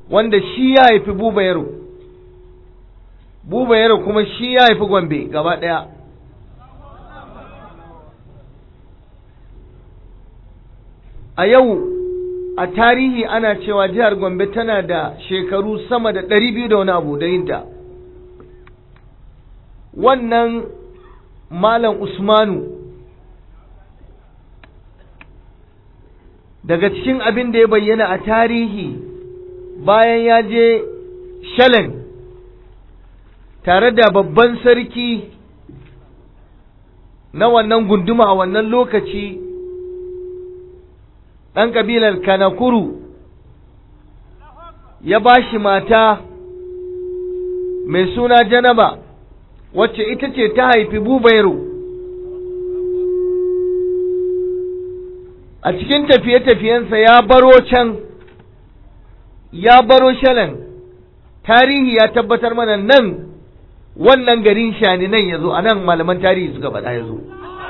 wanda shi ya haifi buba yaro buba yaro kuma shi ya haifi gombe gaba ɗaya a yau a tarihi ana cewa jihar gombe tana da shekaru sama da ɗari biyu da wani abu da yinta wannan malam usmanu daga cikin abin da ya bayyana a tarihi bayan ya je shalen tare da babban sarki na wannan gunduma a wannan lokaci ɗan ƙabilar kanakuru ya ba shi mata mai suna janaba wacce ita ce ta haifi bubairu a cikin tafiye-tafiyensa ya baro can ya baro shalan tarihi ya tabbatar mana nan wannan garin shani nan ya zo a nan malaman tarihi suka faɗa ya zo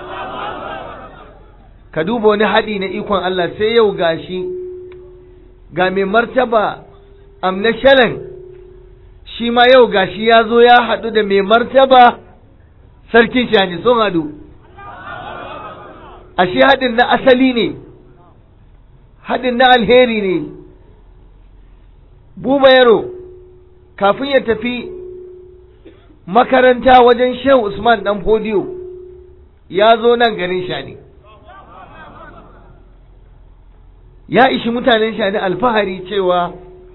ka duba wani haɗi na ikon Allah sai yau gashi ga mai martaba amna shalan shi ma yau gashi ya zo ya haɗu da mai martaba sarkin shani sun haɗu ashe haɗin na asali ne haɗin na alheri ne buba yaro kafin ya tafi makaranta wajen shehu usman ɗan fodiyo ya zo nan garin shani ya ishi mutanen shani alfahari cewa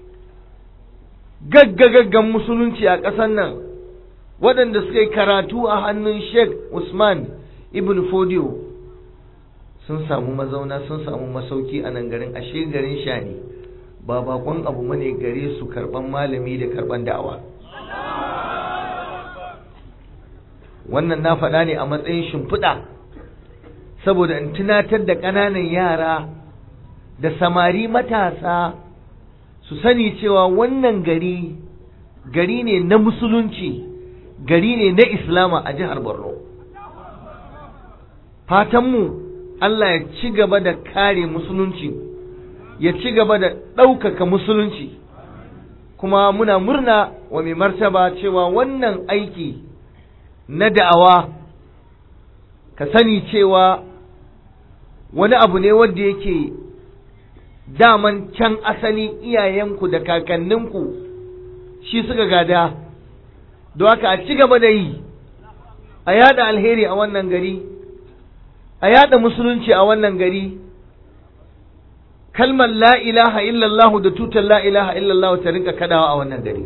gaggagaggan musulunci a ƙasar nan waɗanda suka yi karatu a hannun sheikh usman ibn fodiyo sun samu mazauna sun samu masauki a nan garin ashe garin shani ba bakon abu mane gare su karban malami da karban da'awa wannan na faɗa ne a matsayin shimfiɗa saboda in tunatar da ƙananan yara da samari matasa su sani cewa wannan gari gari ne na musulunci gari ne na islama a jihar borno fatanmu Allah ya ci gaba da kare musulunci ya ci gaba da ɗaukaka musulunci kuma muna murna wa mai martaba cewa wannan aiki na da'awa ka sani cewa wani abu ne wanda yake daman can asali iyayenku da kakanninku shi suka gada don haka a ci gaba da yi a yada alheri a wannan gari a yada musulunci a wannan gari kalmar la ilaha illallah da tutar la ilaha illallah ta rinka kadawa a wannan gari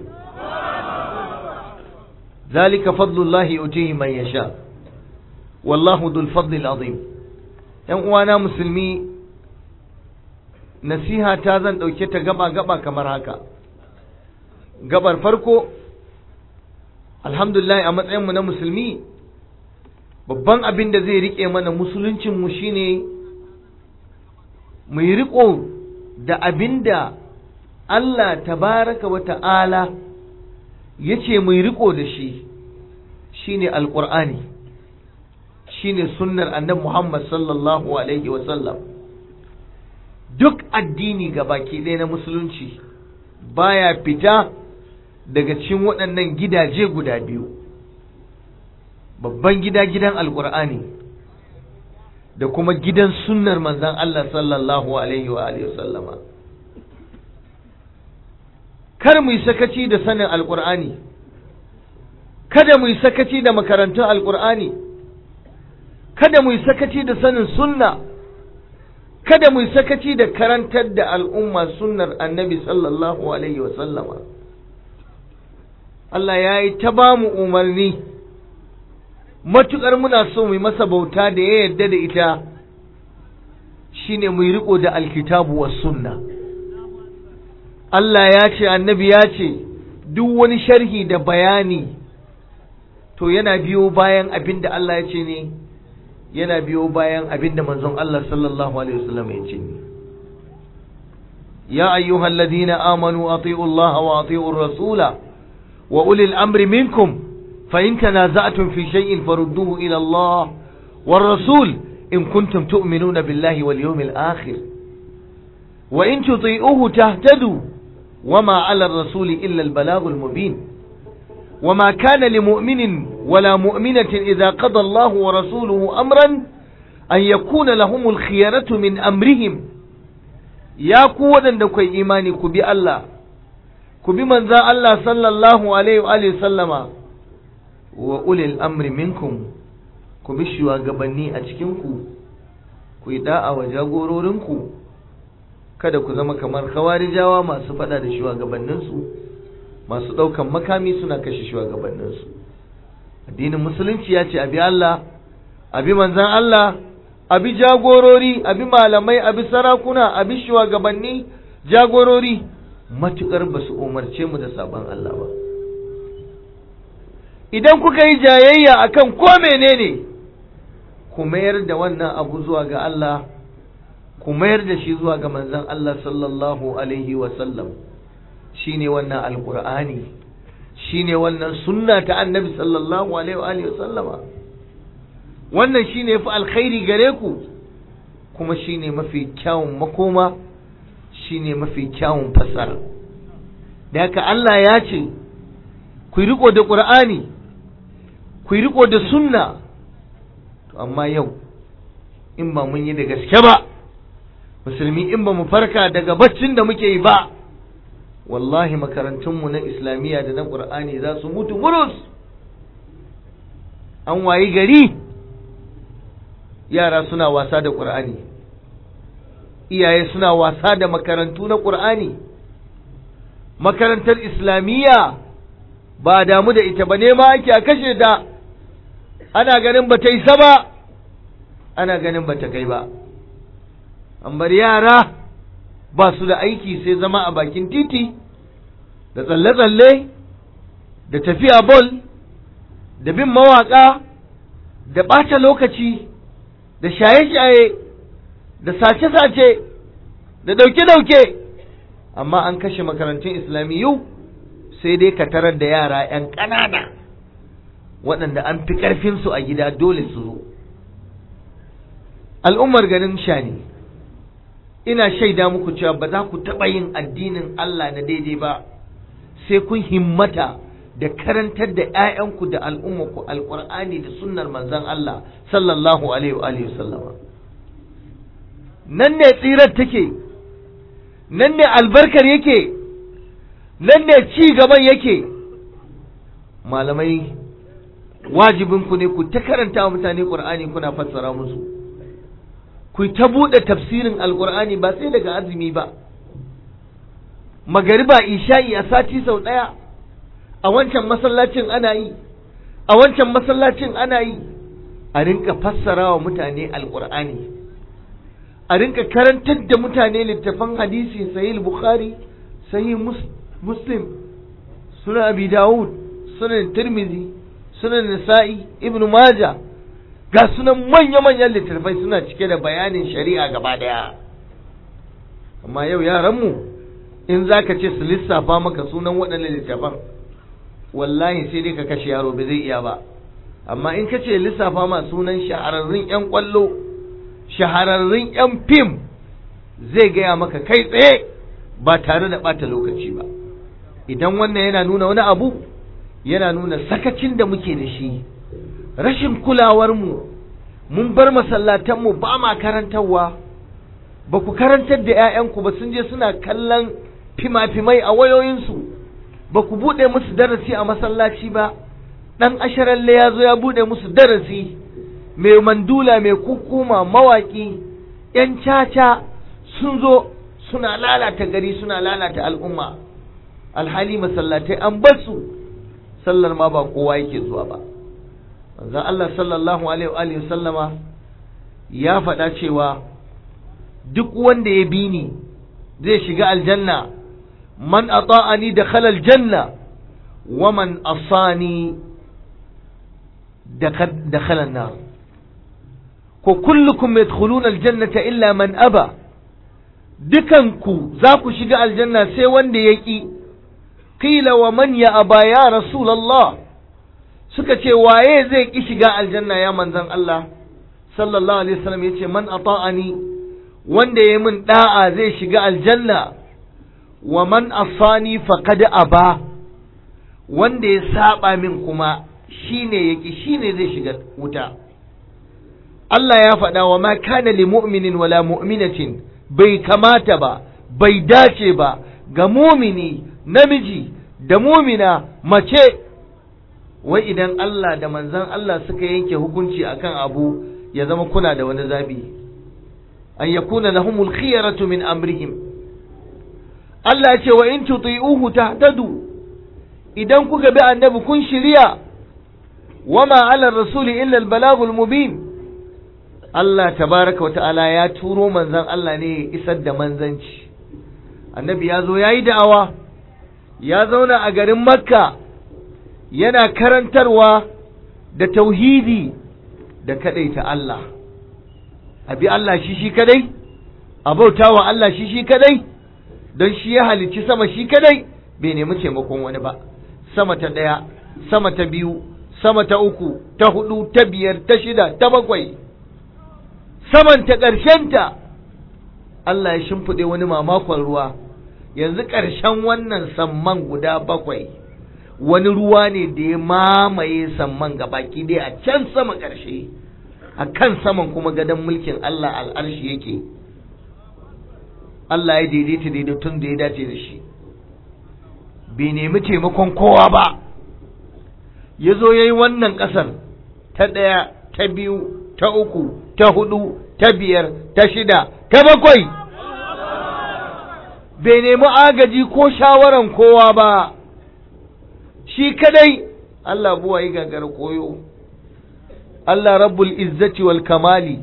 zalika fadlullahi utihi man yasha wallahu dhul fadli azim yan uwana musulmi nasiha ta zan dauke ta gaba gaba kamar haka gabar farko alhamdulillah a matsayinmu na musulmi babban abin da zai rike mana musuluncinmu shine mu yi riko da abin da Allah tabaraka wa ta'ala ya ce mu yi riko da shi shine alƙur'ani shine sunnar annabi Muhammad sallallahu alaihi wa sallam duk addini ga baki ɗaya na musulunci baya fita daga cikin waɗannan gidaje guda biyu babban gida gidan alkur'ani da kuma gidan sunnar manzan Allah sallallahu alaihi wa alihi sallama kar mu yi sakaci da sanin alkur'ani kada mu yi sakaci da makarantun alkur'ani kada mu yi sakaci da sanin sunna kada mu yi sakaci da karantar da al'umma sunnar annabi sallallahu alaihi wa sallama Allah ya yi ta ba mu umarni matuƙar muna so mu yi masa bauta da ya yarda da ita shine mu yi riko da alkitabu wa sunna Allah ya ce annabi ya ce duk wani sharhi da bayani to yana biyo bayan abin da Allah ya ce ne yana biyo bayan abin da manzon Allah sallallahu alaihi wasallam ya ce ne ya ayyuhal ladina amanu ati'u Allah wa ati'u rasula wa ulil amri minkum فإن تنازعتم في شيء فردوه إلى الله والرسول إن كنتم تؤمنون بالله واليوم الآخر وإن تطيئوه تهتدوا وما على الرسول إلا البلاغ المبين وما كان لمؤمن ولا مؤمنة إذا قضى الله ورسوله أمرا أن يكون لهم الخيرة من أمرهم يا قوة دكوي إيماني كبي الله كبي من ذا الله صلى الله عليه وآله وسلم وأولي الأمر منكم كبي شوى قبني أتكنكو كوي داء وجاغورورنكو kada ku zama kamar khawarijawa masu fada da shugabanninsu masu ɗaukan makami suna kashe shugabanninsu addinin musulunci ya ce abi Allah abi manzan Allah abi jagorori abi malamai abi sarakuna abi shugabanni jagorori matukar ba su umarce mu da sabon Allah ba idan kuka yi jayayya akan ko menene ku mayar da wannan abu zuwa ga Allah ku mayar da shi zuwa ga manzon Allah sallallahu alaihi wa sallam shine wannan alqur'ani shine wannan sunna ta annabi sallallahu alaihi wa sallama wannan shine fi alkhairi gare ku kuma shine mafi kyawun makoma shine mafi kyawun fasara da haka Allah ya ce ku riko da qur'ani ku riko da sunna to amma yau in ba mun yi da gaske ba musulmi in ba mu farka daga baccin da muke yi ba wallahi makarantunmu na islamiyya da na ƙur'ani za su mutu murus an wayi gari yara suna wasa da ƙur'ani iyaye suna wasa da makarantu na ƙur'ani makarantar islamiyya ba damu da ita ba nema ake a kashe ta ana ganin ba ta isa ba ana ganin ba ta kai ba an bar yara ba su da aiki sai zama a bakin titi da tsalle-tsalle da tafiya bol da bin mawaƙa da ɓata lokaci da shaye-shaye da sace-sace da ɗauke-ɗauke amma an kashe makarantun islamiyyu sai dai ka tarar da yara 'yan ƙanana waɗanda an fi ƙarfinsu a gida dole su zo al'ummar garin shani ina shaida muku cewa ba za ku taɓa yin addinin Allah na daidai ba sai kun himmata da karantar da 'ya'yanku da al'ummarku alƙur'ani da sunnar manzon Allah sallallahu alaihi wa sallama nan ne tsirar take nan ne albarkar yake nan ne ci gaban yake malamai wajibinku ne ku ta karanta wa mutane ƙur'ani kuna fassara musu ku ta buɗe tafsirin alƙur'ani ba sai daga azumi ba magariba isha'i a sati sau ɗaya a wancan masallacin ana yi a wancan masallacin ana yi a rinka fassara wa mutane alƙur'ani a rinka karantar da mutane littafan hadisi sahih bukhari sahih muslim sunan abi dawud sunan tirmizi sunan nisa'i ibn majah ga sunan manya-manyan littattafai suna cike da bayanin shari'a gaba daya amma yau yaranmu in za ka ce su lissafa maka sunan waɗannan littattafan wallahi sai dai ka kashe yaro ba zai iya ba amma in ka ce lissafa ma sunan shahararrun 'yan ƙwallo shahararrun 'yan fim zai gaya maka kai tsaye ba tare da ɓata lokaci ba idan wannan yana nuna wani abu yana nuna sakacin da muke da shi rashin kulawarmu mun bar masallatanmu ba ma karantarwa ba ku karantar da 'ya'yanku ba sun je suna kallon fima-fimai a wayoyinsu ba ku buɗe musu darasi a masallaci ba ɗan asharalle ya zo ya buɗe musu darasi mai mandula mai kukuma mawaƙi 'yan caca sun zo suna lalata gari suna lalata al'umma alhali masallatai an basu sallar ma ba kowa yake zuwa ba manzon Allah sallallahu alaihi wa sallama ya faɗa cewa duk wanda ya bi ni zai shiga aljanna man ata'ani dakhala aljanna wa man asani dakhala an-nar ko kullukum yadkhuluna aljannata illa man aba dukanku za ku shiga aljanna sai wanda ya ƙi qila wa man ya aba ya rasulullah suka ce waye zai ki shiga aljanna ya manzon Allah sallallahu alaihi wasallam yace man ata'ani wanda ya min da'a zai shiga aljanna wa man asani faqad aba wanda ya saba min kuma shine yaki shine zai shiga wuta Allah ya faɗa wa ma kana li mu'minin wala mu'minatin bai kamata ba bai dace ba ga mumini namiji da mumina mace wai idan Allah da manzan Allah suka yanke hukunci akan abu ya zama kuna da wani zabi an yakuna lahumul khiyaratu min amrihim Allah ya ce wa in tuti'uhu tahtadu idan kuka bi annabi kun shirya wama ala rasuli illa al-balagul mubin Allah tabaraka wa ta'ala ya turo manzan Allah ne ya isar da manzanci annabi ya zo ya yi da'awa ya zauna a garin makka yana karantarwa da tauhidi da ta Allah a bi Allah shi shi kadai a bauta wa Allah shi shi kadai don shi ya halicci sama shi kadai bai nemi taimakon wani ba sama ta ɗaya sama ta biyu sama ta uku ta hudu ta biyar ta shida ta bakwai saman ta ƙarshenta Allah ya shimfiɗe wani mamakon ruwa yanzu ƙarshen wannan samman guda bakwai wani ruwa ne da ya mamaye samman baki dai a can sama ƙarshe a kan saman kuma gadon mulkin Allah al'arshi yake Allah ya daidaita daidaitun da ya dace da shi bai nemi taimakon kowa ba ya zo ya yi wannan ƙasar ta ɗaya ta biyu ta uku ta hudu ta biyar ta shida ta bakwai bai nemi agaji ko shawaran kowa ba shi kadai Allah buwa yi gagar koyo Allah rabbul izzati wal kamali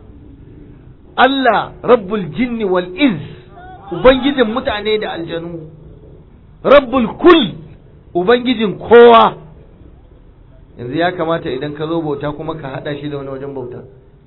Allah rabbul jinni wal iz ubangijin mutane da aljanu rabbul kul ubangijin kowa yanzu ya kamata idan ka zo bauta kuma ka hada shi da wani wajen bauta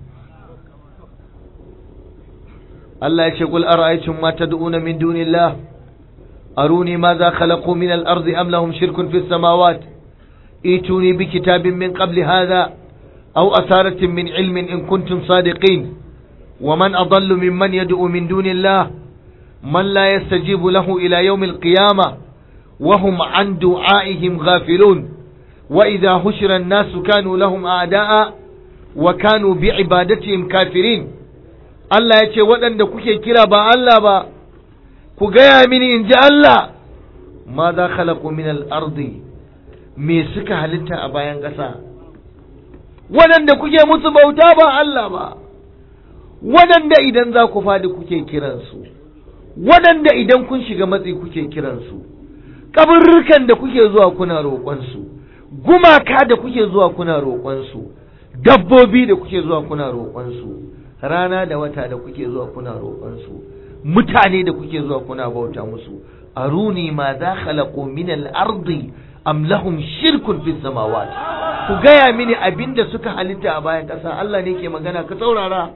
Allah ya ce qul ara'aytum ma tad'una min dunillah aruni madha khalaqu min al-ard am lahum shirkun fis samawat ituni bi kitabin min qabli hadha aw asaratin min ilmin in kuntum sadiqin ومن أضل ممن يدعو من دون الله من لا يستجيب له إلى يوم القيامة وهم عن دعائهم غافلون وإذا هشر الناس كانوا لهم أعداء وكانوا بعبادتهم كافرين Allah ya ce waɗanda kuke kira ba Allah ba, ku gaya mini in ji Allah, ma za khalaku min al'ardi me suka halitta a bayan ƙasa, waɗanda kuke musu bauta ba Allah ba, waɗanda idan za ku fadi kuke kiransu, waɗanda idan kun shiga matsi kuke kiransu, ƙabarrukan da kuke zuwa kuna roƙonsu, gumaka da kuke zuwa kuna roƙonsu, dabbobi da kuke zuwa kuna roƙonsu. rana da wata da kuke zuwa kuna roƙonsu mutane da kuke zuwa kuna bauta musu aruni ma za khalaqu min al-ardi am lahum shirkun fi samawat ku gaya mini abinda suka halitta a bayan ƙasa Allah ne ke magana ka saurara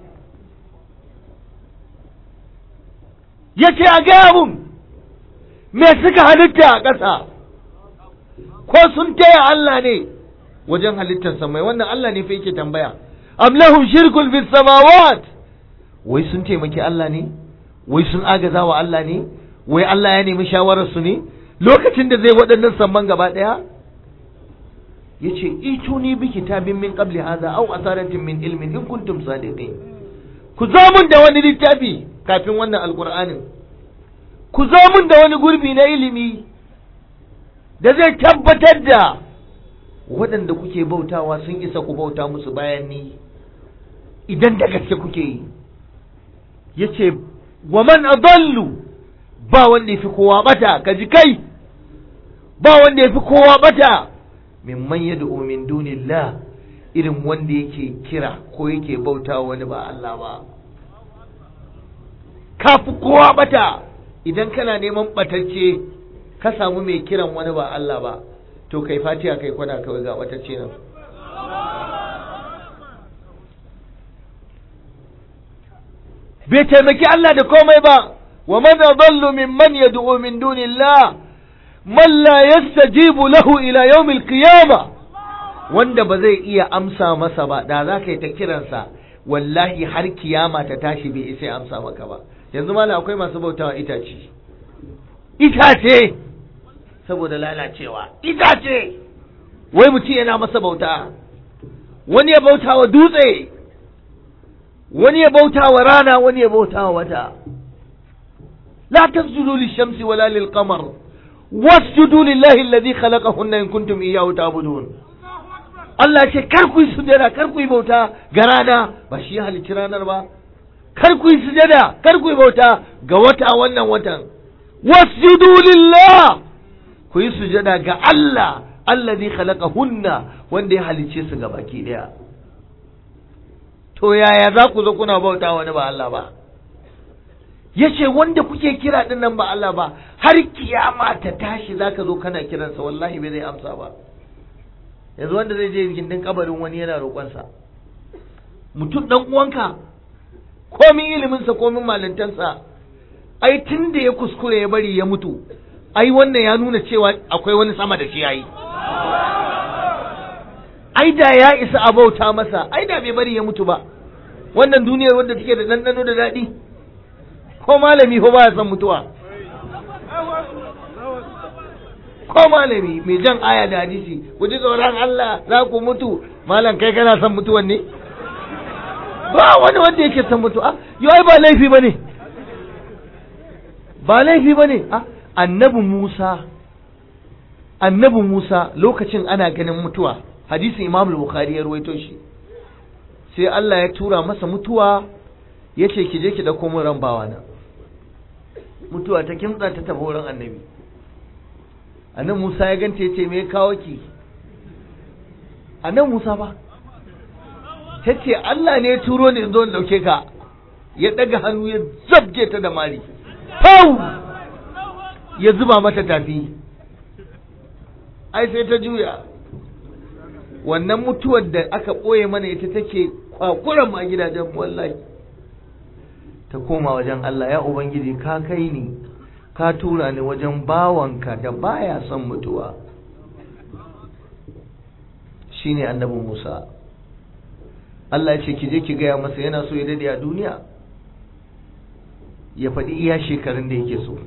yace a gaya mun me suka halitta a ƙasa ko sun taya Allah ne wajen halittar samai wannan Allah ne fa yake tambaya am lahum shirkun fis samawat wai sun taimaki Allah ne wai sun agaza wa Allah ne wai Allah ya nemi shawarar su ne lokacin da zai waɗannan samman gaba ɗaya yace ituni bi kitabin min qabli hadha aw asaratin min ilmin in kuntum sadiqin ku zo mun da wani littafi kafin wannan alqur'anin ku zo mun da wani gurbi na ilimi da zai tabbatar da waɗanda kuke bautawa sun isa ku bauta musu bayan ni idan da gaske kuke yi ya ce wa man adallu ba wanda ya fi kowa bata ka ji kai ba wanda ya fi kowa bata mimman ya min dunillah irin wanda yake kira ko yake bauta wani ba Allah ba ka fi kowa bata idan kana neman batacce ka samu mai kiran wani ba Allah ba to kai fatiha kai kwana kawai ga batacce nan bai taimaki Allah da komai ba wa man adallu mimman yad'u min dunillah man la yastajibu lahu ila yawmil qiyamah wanda ba zai iya amsa masa ba da za ka yi ta kiransa wallahi har kiyama ta tashi bai isa amsa maka ba yanzu malam akwai masu bautawa itace itace saboda lalacewa itace wai mutum yana masa bauta wani ya bauta wa dutse wani ya bauta wa rana wani ya bauta wa wata la tasjudu lishamsi wala lilqamar wasjudu lillahi alladhi khalaqahunna in kuntum iyyahu ta'budun Allah ce kar ku yi sujada kar ku yi bauta ga rana ba shi ya halicci ranar ba kar ku yi sujada kar ku yi bauta ga wata wannan watan wasjudu lillah ku yi sujada ga Allah alladhi khalaqahunna wanda ya halicce su ga baki daya to yaya za ku zo kuna bauta wani ba Allah ba yace wanda kuke kira din nan ba Allah ba har kiyama ta tashi zaka zo kana kiransa wallahi bai zai amsa ba yanzu wanda zai je gindin kabarin wani yana roƙonsa mutum dan uwanka komin iliminsa komin malintansa ai tun da ya kuskure ya bari ya mutu ai wannan ya nuna cewa akwai wani sama da shi yayi ai da ya isa a bauta masa ai da bai bari ya mutu ba wannan duniyar wadda take da ɗanɗano da daɗi ko malami ko baya son mutuwa ko malami mai jan aya da hadisi ku ji tsoron Allah za ku mutu malam kai kana son mutuwan ne ba wani wanda yake son mutuwa yau ai ba laifi bane ba laifi bane a annabi Musa annabi Musa lokacin ana ganin mutuwa hadisin Imam Bukhari ya ruwaito shi sai Allah ya tura masa mutuwa ya ce ki je ki dauko min ran bawana mutuwa ta kimtsa ta tafi wurin annabi annabi Musa ya ganta ya ce me ya kawo ki annabi Musa ba ta ce Allah ne ya turo ni in zo in dauke ka ya daga hannu ya zabge ta da mari pau ya zuba mata tafi ai sai ta juya wannan mutuwar da aka ɓoye mana ita take kwakuran ma gidajen wallahi ta koma wajen Allah ya Ubangiji ka kai ni ka tura ni wajen bawanka da baya son mutuwa shine annabi Musa Allah ya ce ki je ki gaya masa yana so ya dade a duniya ya faɗi iya shekarun da yake so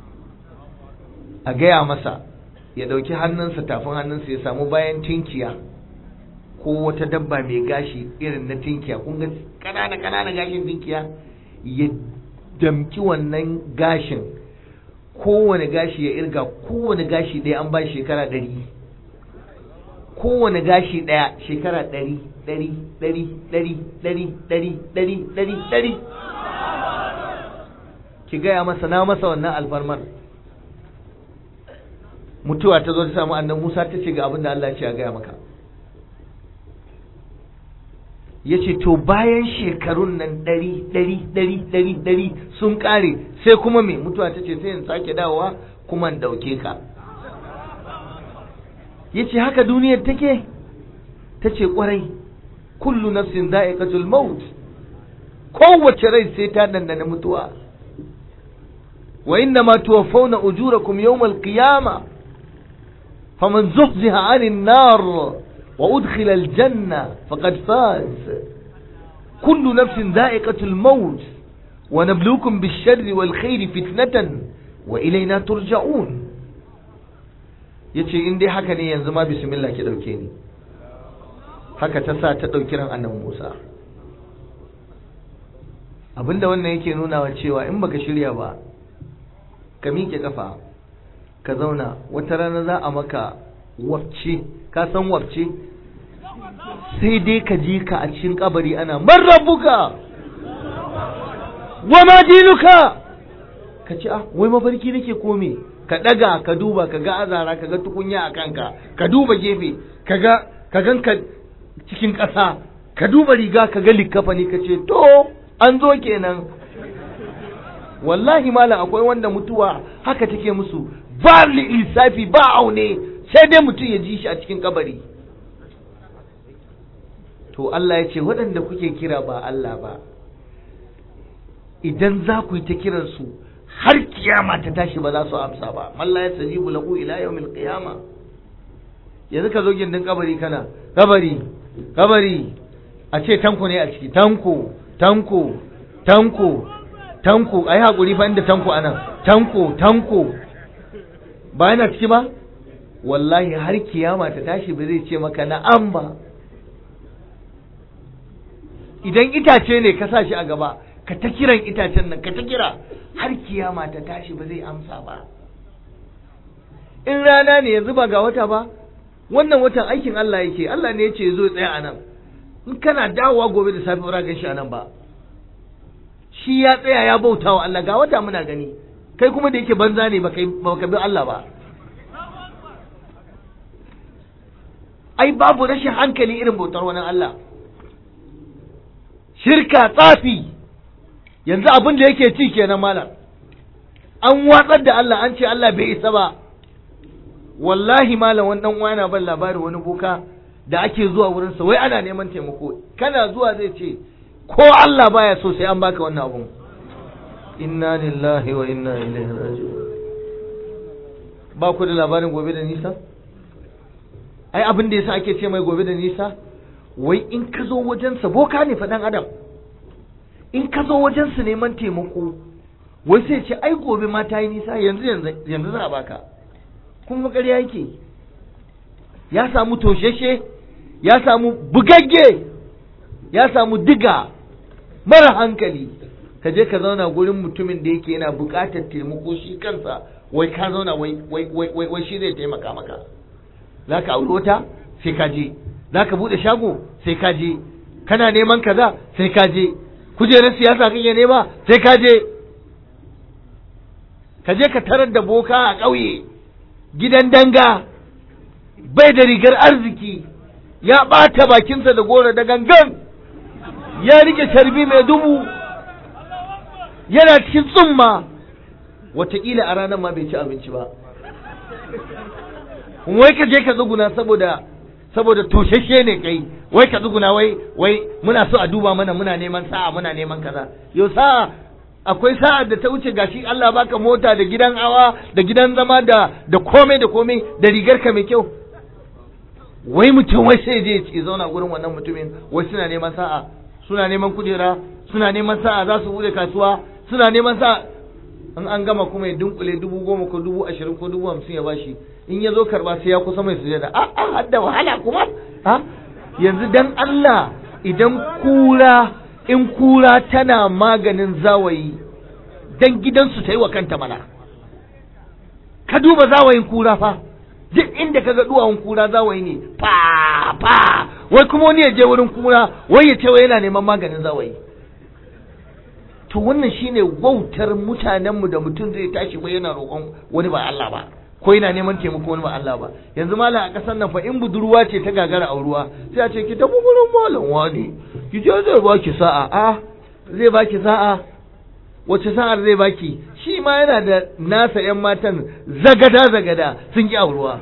a gaya masa ya ɗauki hannunsa tafin hannunsa ya samu bayan tinkiya ko wata dabba mai gashi irin na tinkiya kun ga ƙanana ƙanana gashin tinkiya ya damki wannan gashin kowane gashi ya irga kowane gashi ɗaya an ba shekara ɗari kowane gashi ɗaya shekara ɗari ɗari ɗari ɗari ɗari ɗari ɗari ɗari ɗari ki gaya masa na masa wannan alfarmar mutuwa ta zo ta samu annan Musa ta ce ga abin da Allah ce a gaya maka ya ce to bayan shekarun nan ɗari ɗari ɗari ɗari ɗari sun ƙare sai kuma me mutuwa ta ce sai in sake dawowa kuma in ɗauke ka ya ce haka duniyar take ta ce ƙwarai kullu nafsin za'iqatul maut kowace rai sai ta dandana mutuwa wa inna ma tuwaffawna ujurakum yawmal qiyamah فمن زحزح عن النار وأدخل الجنة فقد فاز كل نفس ذائقة الموت ونبلوكم بالشر والخير فتنة وإلينا ترجعون yace in dai haka ne yanzu ma bismillah ki dauke ni haka ta sa ta dauki ran annabi Musa abinda wannan yake nuna wa cewa in baka shirya ba ka miƙe kafa ka zauna wata rana za a maka wafce ka san wafce sai dai ka je ka a cikin kabari ana marrabuka wa ma dinuka ka ce ah wai mafarki nake kome ka daga ka duba ka ga azara ka ga tukunya a kanka ka duba gefe ka ga ka ganka cikin ƙasa ka duba riga ka ga likkafa ne ka ce to an zo kenan wallahi malam akwai wanda mutuwa haka take musu ba lissafi ba aune sai dai mutum ya ji shi a cikin kabari to Allah ya ce waɗanda kuke kira ba Allah ba idan za ku yi ta kiransu har kiyama ta tashi ba za su amsa ba malla ya sajibu lahu ila yawmil qiyama yanzu ka zo gindin kabari kana kabari kabari a ce tanko ne a ciki tanko tanko tanko tanko ai hakuri fa inda tanko anan tanko tanko ba yana ciki ba wallahi har kiyama ta tashi ba zai ce maka na'am ba idan itace ne ka sa shi a gaba ka ta kiran itacen nan ka ta kira har kiyama ta tashi ba zai amsa ba in rana ne yanzu ba ga wata ba wannan watan aikin Allah yake Allah ne ya ce zo tsaya a nan in kana dawowa gobe da safe ba shi a nan ba shi ya tsaya ya bauta wa Allah ga wata muna gani kai kuma da yake banza ne ba ka bi Allah ba ai babu rashin hankali irin bautar wani Allah shirka tsafi yanzu abin da yake ci kenan malam an watsar da Allah an ce Allah bai isa ba wallahi malam wani dan uwa ban labarin wani boka da ake zuwa wurin sa wai ana neman taimako kana zuwa zai ce ko Allah baya so sai an baka wannan abun inna lillahi wa inna ilaihi raji'un ba ku da labarin gobe da nisa ai abin da yasa ake ce mai gobe da nisa wai in ka zo wajensa boka ne faɗan adam in ka zo wajensa neman taimako wai sai ce ai gobe ma ta yi nisa yanzu yanzu za a baka kuma ƙarya yake ya samu tosheshe ya samu bugagge ya samu diga mara hankali ka je ka zauna gurin mutumin da yake yana buƙatar taimako shi kansa wai ka zauna wai wai wai shi zai taimaka maka za ka auri wata sai ka je za ka buɗe shago sai ka je kana neman kaza sai ka je kujerar siyasa kake nema sai ka je ka je ka tarar da boka a ƙauye gidan danga bai da rigar arziki ya ɓata bakinsa da goro da gangan ya rike carbi mai dubu yana cikin tsumma wataƙila a ranar ma bai ci abinci ba wai ka je ka tsuguna saboda saboda toshashe ne kai wai ka tsuguna wai wai muna so a duba mana muna neman sa'a muna neman kaza yau sa'a akwai sa'a da ta wuce gashi Allah baka mota da gidan hawa da gidan zama da da komai da komai da rigar ka mai kyau wai mutum wai sai je ya zauna gurin wannan mutumin wai suna neman sa'a suna neman kujera suna neman sa'a za su bude kasuwa suna neman sa'a in an gama kuma ya dunkule dubu goma ko dubu ashirin ko dubu hamsin ya bashi in ya zo karba sai ya kusa mai sujada a a hadda wahala kuma ha yanzu dan Allah idan kura in kura tana maganin zawayi dan gidansu ta yi wa kanta mana ka duba zawayin kura fa duk inda kaga duwawun kura zawayi ne fa fa wai kuma wani ya je wurin kura wai ya ce wai yana neman maganin zawayi to wannan shine wautar mutanenmu da mutum zai tashi wai yana roƙon wani ba Allah ba ko yana neman taimako wani ba Allah ba yanzu malam a ƙasar nan fa in budurwa ce ta gagara auruwa sai a ce ki tafi gurin malam wani ki je zai baki sa'a a zai baki sa'a wace sa'ar zai baki shi ma yana da nasa yan matan zagada zagada sun ki auruwa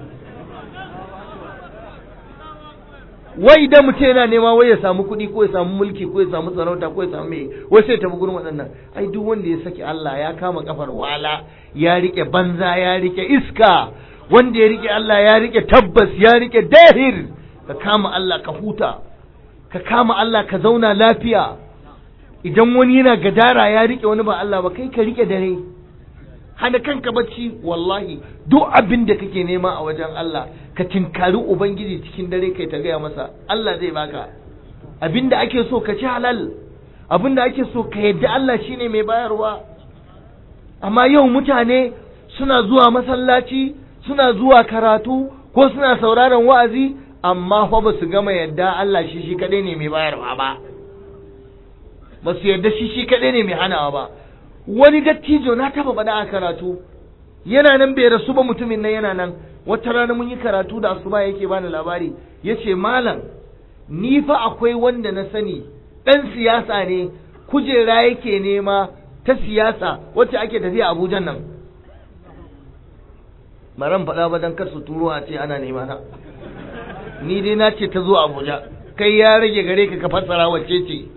wai idan mutum yana nema wai ya samu kuɗi ko ya samu mulki ko ya samu sarauta ko ya samu mai wai sai tafi gurin waɗannan ai duk wanda ya saki Allah ya kama kafar wala ya rike banza ya rike iska wanda ya rike Allah ya rike tabbas ya rike dahir ka kama Allah ka huta ka kama Allah ka zauna lafiya idan wani yana gadara ya rike wani ba Allah ba kai ka rike dare hana kanka bacci wallahi duk abin da kake nema a wajen Allah ka tinkari ubangiji cikin dare kai ta gaya masa Allah zai baka abin da ake so ka ci halal abin da ake so ka yadda Allah shine mai bayarwa amma yau mutane suna zuwa masallaci suna zuwa karatu ko suna sauraron wa'azi amma fa ba su gama yadda Allah shi shi kadai ne mai bayarwa ba ba su yadda shi shi kadai ne mai hanawa ba wani dattijo na taba faɗa a karatu yana nan bai rasu ba mutumin nan yana nan wata rana mun yi karatu da asuba yake bani labari yace malam ni fa akwai wanda na sani ɗan siyasa ne kujera yake nema ta siyasa wacce ake tafiya Abuja nan maran faɗa ba dan kar su turo a ce ana nema na ni dai na ce ta zo Abuja kai ya rage gare ka ka fassara wacce ce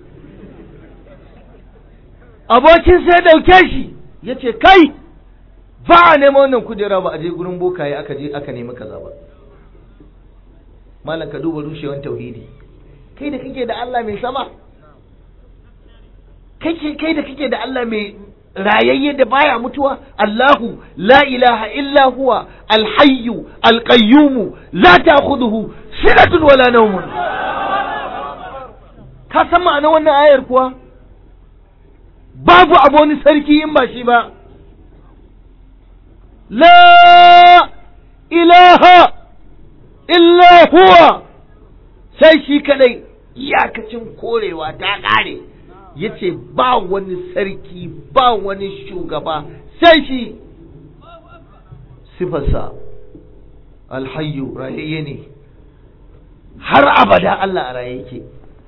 abokin sai dauke shi ya ce kai ba a neman wannan kujera ba a je gurin bokaye aka je aka nemi kaza ba malam ka duba rushewan tauhidi kai da kake da Allah mai sama kake kai da kake da Allah mai rayayye da baya mutuwa Allahu la ilaha illa huwa alhayyu alqayyumu la ta'khudhuhu sinatun wala nawmun ka san ma'anar wannan ayar kuwa babu abu wani sarki in ba shi ba la ilaha illa huwa sai shi kadai iyakacin korewa ta kare yace ba wani sarki ba wani shugaba sai shi sifarsa alhayyu rayayye ne har abada Allah a raye yake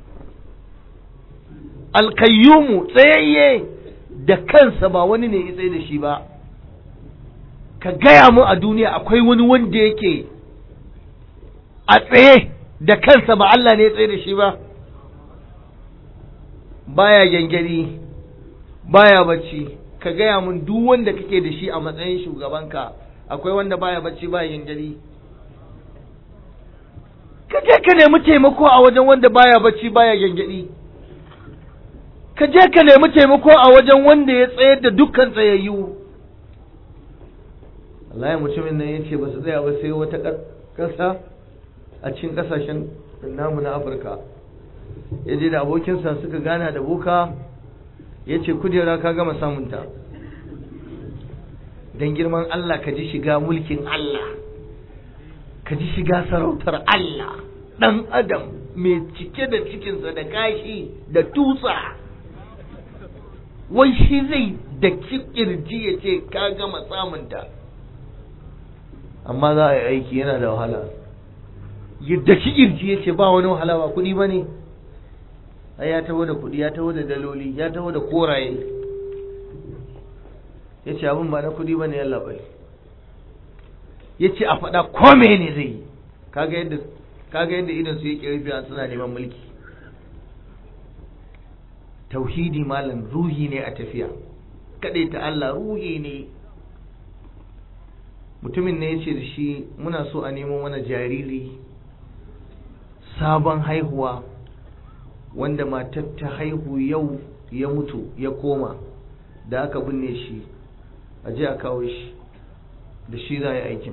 alkayyumu tsayayye da kansa ba wani ne ya tsaye da shi ba ka gaya mu a duniya akwai wani wanda yake a tsaye da kansa ba Allah ne ya tsaye da shi ba baya gyangyaɗi baya bacci ka gaya mun duk wanda kake da shi a matsayin shugabanka akwai wanda baya bacci baya gyangyaɗi ka je ka nemi taimako a wajen wanda baya bacci baya gyangyaɗi ka je ka nemi taimako a wajen wanda ya tsayar da dukkan tsayayyu Allah ya mutumin nan ya ce ba su tsaya ba sai wata ƙasa a cikin ƙasashen namu na Afirka ya je da abokinsa suka gana da boka ya ce kujera ka gama samunta don girman Allah ka ji shiga mulkin Allah ka ji shiga sarautar Allah ɗan adam mai cike da cikinsa da gashi da tutsa wai shi zai da kirji ya ce ka gama samunta amma za a yi aiki yana da wahala yadda ki kirji ya ce ba wani wahala ba kuɗi ba ne ya taho da kuɗi ya taho da daloli ya taho da koraye ya ce abin ba na kuɗi ba ne yalla bai ya ce a faɗa kome ne zai yi kaga yadda kaga yadda idan su yake rufe suna neman mulki tauhidi malam ruhi ne a tafiya kaɗai ta Allah ruhi ne mutumin ne ya ce da shi muna so a nemo mana jariri sabon haihuwa wanda matar ta haihu yau ya mutu ya koma da aka binne shi a je a kawo shi da shi za a yi aikin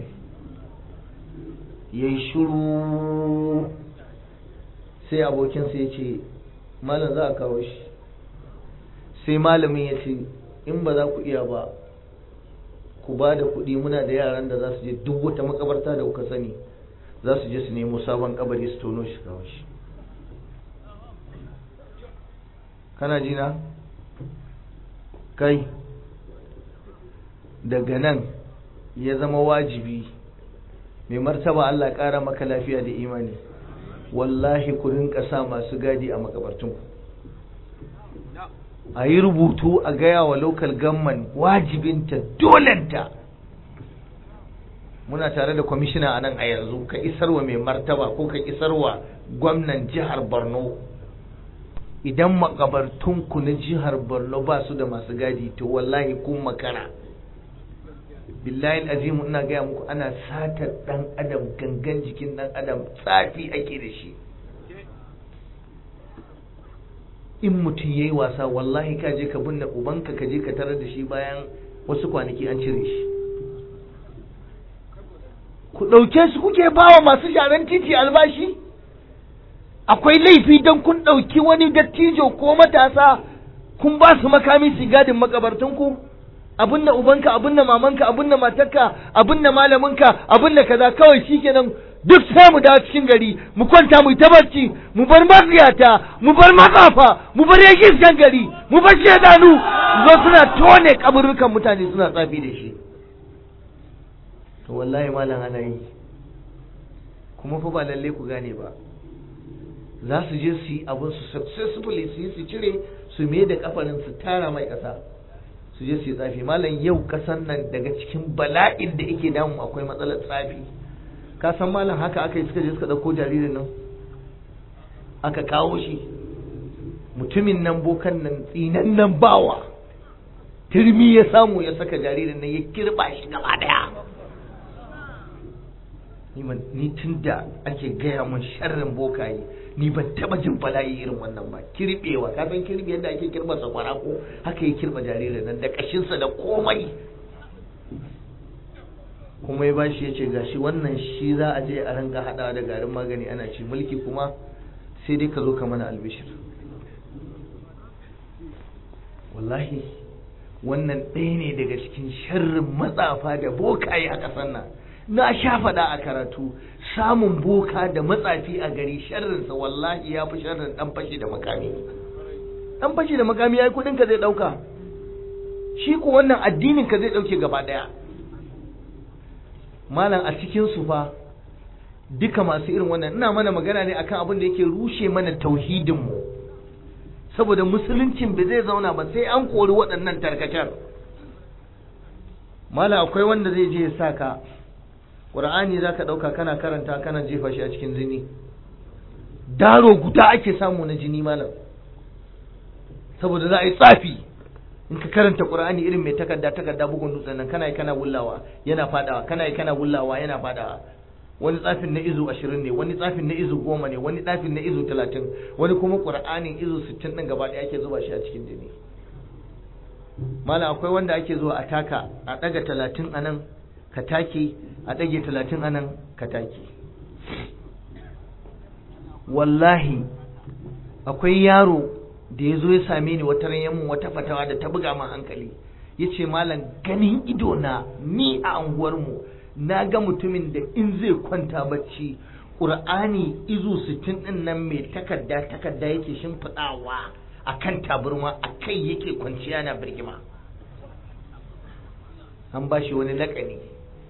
ya yi shuru sai abokinsa ya ce malam za a kawo shi sai malamin ya ce in ba za ku iya ba ku ba da kuɗi muna da yaran da za su je duk wata makabarta da kuka sani za su je su nemo sabon kabari su tono shi kawo shi kana jina kai daga nan ya zama wajibi mai martaba Allah ƙara maka lafiya da imani wallahi ku rinka sa masu gadi a makabartunku a yi rubutu a gaya wa local government wajibinta dolenta muna tare da kwamishina a nan a yanzu ka isarwa mai martaba ko ka isarwa gwamnan jihar borno idan makabartunku na jihar borno ba su da masu gadi to wallahi kun makara billahi azimu ina gaya muku ana satar dan adam gangan jikin dan adam tsafi ake da shi in mutum ya yi wasa wallahi ka je ka binne ubanka ka je ka tarar da shi bayan wasu kwanaki an cire shi ku ɗauke su kuke bawa masu sharan titi albashi akwai laifi don kun ɗauki wani dattijo ko matasa kun ba su makami su gadin makabartunku abin da ubanka abin da mamanka abin da matarka abin da malaminka abin da kaza kawai shikenan duk sai mu dawo cikin gari mu kwanta mu ta barci mu bar maziyata mu bar matsafa mu bar yakin gari mu bar shedanu zo suna tone kaburukan mutane suna tsafi da shi to wallahi malam ana yi kuma fa ba lalle ku gane ba za su je su yi abin su successfully su yi su cire su me da kafarin su tara mai kasa su je su yi tsafi malam yau kasan nan daga cikin bala'in da yake damu akwai matsalar tsafi ka san malam haka aka yi suka je suka ɗauko jaririn nan aka kawo shi mutumin nan bokan nan tsinan nan bawa turmi ya samu ya saka jaririn nan ya kirba shi gaba daya ni tun da ake gaya mun sharrin bokaye ni ban taba jin bala'i irin wannan ba kirbewa ka san kirbe yadda ake kirba sakwara ko haka yi kirba jaririn nan da kashinsa da komai kuma ya bashi ya ce gashi wannan shi za a je a ranka hadawa da garin magani ana ci mulki kuma sai dai ka zo ka mana albishir wallahi wannan ɗaya ne daga cikin sharrin matsafa da bokaye a ƙasar nan na sha faɗa a karatu samun boka da matsafi a gari sharrinsa wallahi ya fi sharrin ɗan fashi da makami ɗan fashi da makami ya yi kuɗinka zai ɗauka shi ko wannan addininka zai ɗauke gaba ɗaya malam a cikin su fa duka masu irin wannan ina mana magana ne akan abin da yake rushe mana tauhidin mu saboda musuluncin bai zai zauna ba sai an kori waɗannan tarkacen malam akwai wanda zai je ya saka Qur'ani za ka ɗauka kana karanta kana jefa shi a cikin jini daro guda ake samu na jini malam saboda za a yi tsafi in ka karanta Qur'ani irin mai takarda takarda bugun dutsen nan kana yi kana wullawa yana fadawa kana yi kana wullawa yana fadawa wani tsafin na izu ashirin ne wani tsafin na izu goma ne wani tsafin na izu talatin wani kuma Qur'anin izu sittin ɗin gaba ɗaya ake zuba shi a cikin jini malam akwai wanda ake zuwa a taka a ɗaga talatin a nan ka take a ɗage talatin anan ka take wallahi akwai yaro da ya zo ya same ni wata ran mun wata fatawa da ta buga min hankali ya ce malam ganin ido na ni a anguwarmu na ga mutumin da in zai kwanta bacci ƙur'ani izu sittin ɗin nan mai takarda takarda yake shimfiɗawa a kan taburma a kai yake kwanciya na birgima an ba shi wani laƙani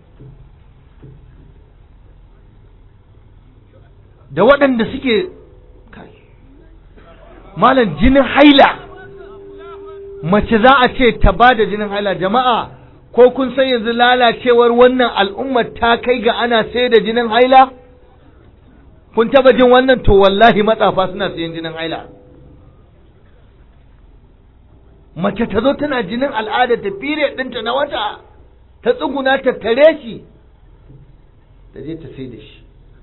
da waɗanda suke malam jinin haila mace za a ce ta ba da jinin haila jama'a ko kun san yanzu lalacewar wannan al'ummar ta kai ga ana sai da jinin haila kun taba jin wannan to wallahi matsafa suna sayan jinin haila mace ta zo tana jinin al'ada ta fire ɗinta na wata ta tsuguna ta tare shi ta je ta sai da shi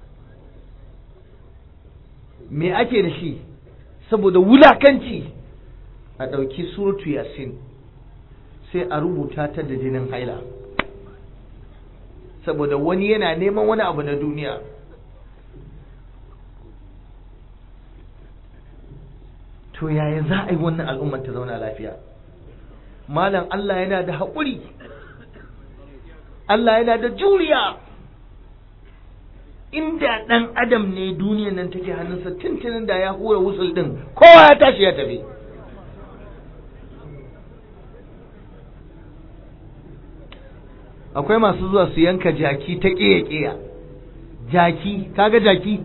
me ake da shi saboda wulakanci a ɗauki suratu yasin sai a rubuta ta da jinin haila saboda wani yana neman wani abu na duniya to yaya za a yi wannan al'ummar ta zauna lafiya malam Allah yana da haƙuri Allah yana da juriya inda ɗan adam ne duniyan nan take hannunsa tuntunin da ya hura wusul ɗin kowa ya tashi ya tafi akwai masu zuwa su yanka jaki ta ƙeya-ƙeya jaki kaga jaki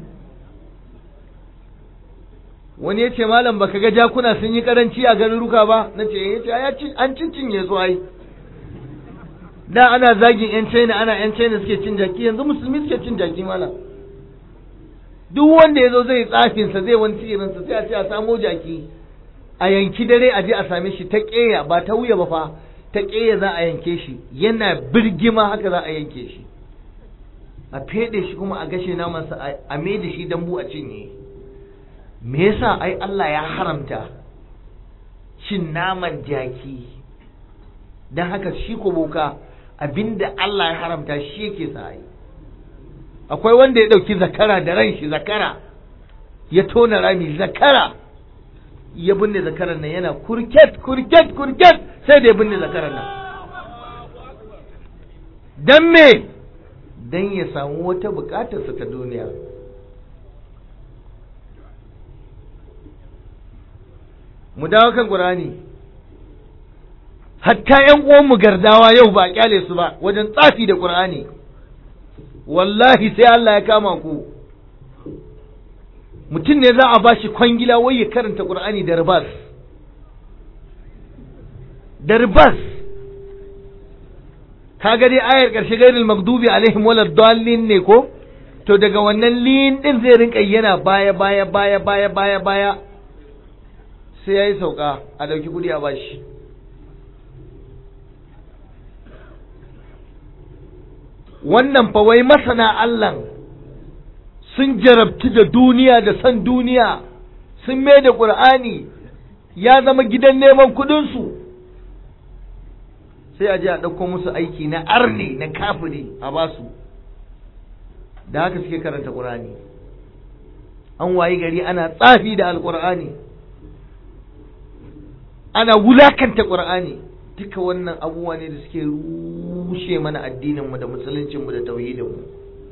wani ya ce malam baka ga jakuna sun yi karanci a garuruka ba na ce ya ce an cincinye su ai da ana zagin yan china ana yan china suke cin jaki yanzu musulmi suke cin jaki malam duk wanda ya zo zai tsafinsa zai wani tsirinsa sai a ce a samo jaki a yanki dare a je a same shi ta ƙeya ba ta wuya ba fa ta ƙeya za a yanke shi yana birgima haka za a yanke shi a feɗe shi kuma a gashe namansa a mai da shi dambu a cinye me yasa ai Allah ya haramta cin naman jaki don haka shi ko boka abinda Allah ya haramta shi yake sa ai akwai wanda ya ɗauki zakara da ran shi zakara ya tona rami zakara ya binne zakaran nan yana kurket kurket kurket sai da ya binne zakaran nan don me don ya samu wata bukatarsa ta duniya mu dawo kan ƙur'ani hatta ‘yan uwanmu gardawa yau ba kyale su ba wajen tsafi da ƙur'ani wallahi sai Allah ya kama ku mutum ne za a ba shi kwangila wai ya karanta ƙur'ani da ribas da ribas ka dai ayar ƙarshe gairil magdubi alaihim wala dallin ne ko to daga wannan lin din zai rinka yana baya baya baya baya baya baya sai yayi sauka a dauki kudi a bashi wannan fa wai masana Allah sun jarabci da duniya da san duniya sun mai da ƙur'ani ya zama gidan neman kuɗinsu sai a je a ɗauko musu aiki na arne na kafiri a basu da haka suke karanta ƙur'ani an wayi gari ana tsafi da alƙur'ani ana wulakanta ƙur'ani duka wannan abubuwa ne da suke rushe mana addininmu da musuluncinmu da tauhidinmu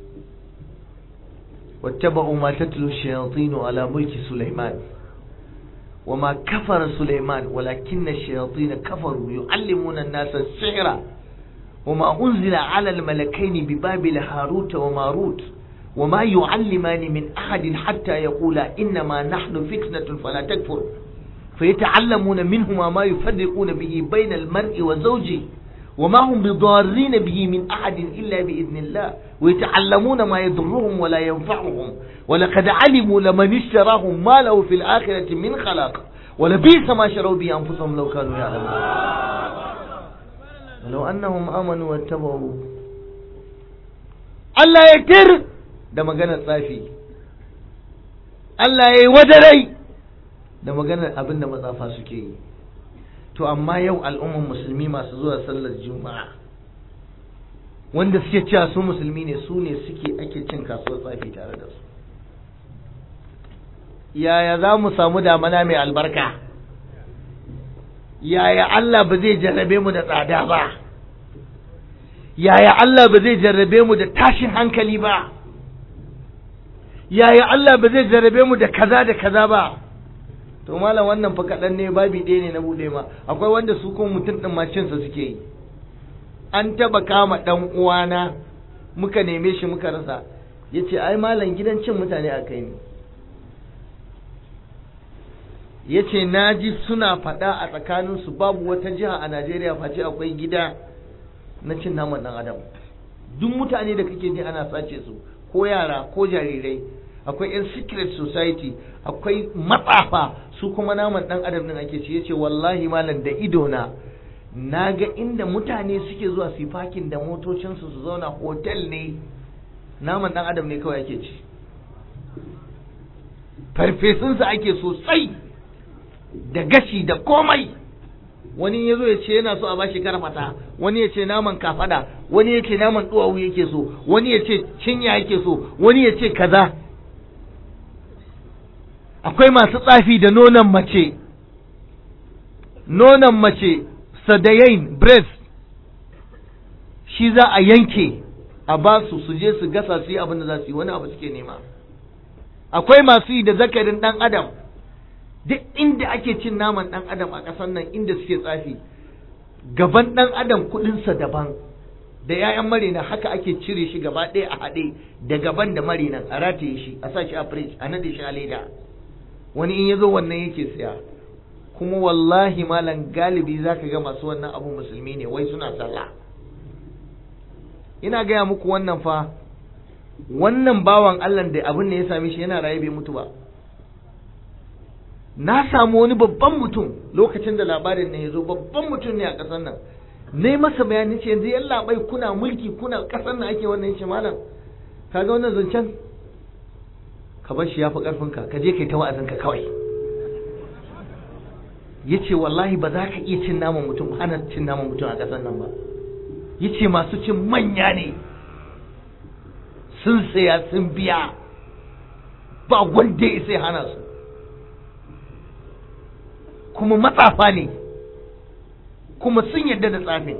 wattaba'u ma tatlu shayatinu ala mulki sulaiman وما كفر سليمان ولكن الشياطين كفروا يعلمون الناس السحر وما أنزل على الملكين ببابل هاروت وماروت وما يعلمان من أحد حتى يقولا إنما نحن فتنة فلا تكفر فيتعلمون منهما ما يفرقون به بين المرء وزوجه وما هم بضارين به من أحد إلا بإذن الله ويتعلمون ما يضرهم ولا ينفعهم ولقد علموا لمن اشتراهم ما له في الآخرة من خلاق ولبئس ما شروا به أنفسهم لو كانوا يعلمون ولو أنهم آمنوا واتبعوا Allah ya tir da maganar tsafi Allah ya yi wadarai da maganar abin da matsafa suke yi to amma yau al'umman musulmi masu zuwa sallar juma'a wanda suke cewa su musulmi ne su ne suke ake cin kasuwar tsafi tare da su yaya za mu samu damana mai albarka yaya Allah ba zai jarrabe mu da tsada ba yaya Allah ba zai jarrabe mu da tashin hankali ba yaya Allah ba zai jarrabe mu da kaza da kaza ba to malam wannan fa kaɗan ne babi ɗaya ne na buɗe ma akwai wanda su kuma mutum ɗin macinsa suke yi an taɓa kama ɗan uwana muka neme shi muka rasa ya ce ai malam gidan cin mutane a kai ne ya ce na ji suna faɗa a tsakaninsu babu wata jiha a najeriya face akwai gida na cin naman ɗan adam duk mutane da kake ji ana sace su ko yara ko jarirai akwai 'yan secret society akwai matsafa su kuma naman ɗan adam ɗin ake ci yace wallahi malam da ido na na ga inda mutane suke zuwa su fakin da motocinsu su zauna hotel ne naman ɗan adam ne kawai ake ci farfesunsa ake sosai da gashi da komai wani ya zo ya ce yana so a bashi karfata wani ya ce naman kafada wani ya ce naman duwawu yake so wani ya ce cinya yake so wani ya ce kaza akwai masu tsafi da nonon mace nonon mace sadayain breast shi za a yanke a ba su su je su gasa su yi abin da za su yi wani abu suke nema akwai masu yi da zakarin dan adam duk inda ake cin naman dan adam a ƙasar nan inda suke tsafi gaban dan adam kudinsa daban da 'ya'yan marina haka ake cire shi gaba ɗaya a haɗe da gaban da marinan a rataye shi a sa shi a fridge a nade shi a leda wani in ya zo wannan yake siya kuma wallahi malam galibi za ka ga masu wannan abu musulmi ne wai suna sallah ina gaya muku wannan fa wannan bawan allah da abin da ya same shi yana raye bai mutu ba na samu wani babban mutum lokacin da labarin ne ya zo babban mutum ne a ƙasar nan ne masa bayani ce yanzu yan labai kuna mulki kuna ƙasar nan ake wannan shi malam kaga wannan zancen ka bar shi ya fi ƙarfinka ka je kai ta wa'azinka kawai ya ce wallahi ba za ka iya cin naman mutum hana cin naman mutum a ƙasar nan ba ya ce masu cin manya ne sun saya sun biya ba wanda ya sai hana su kuma matsafa ne kuma sun yadda da tsafin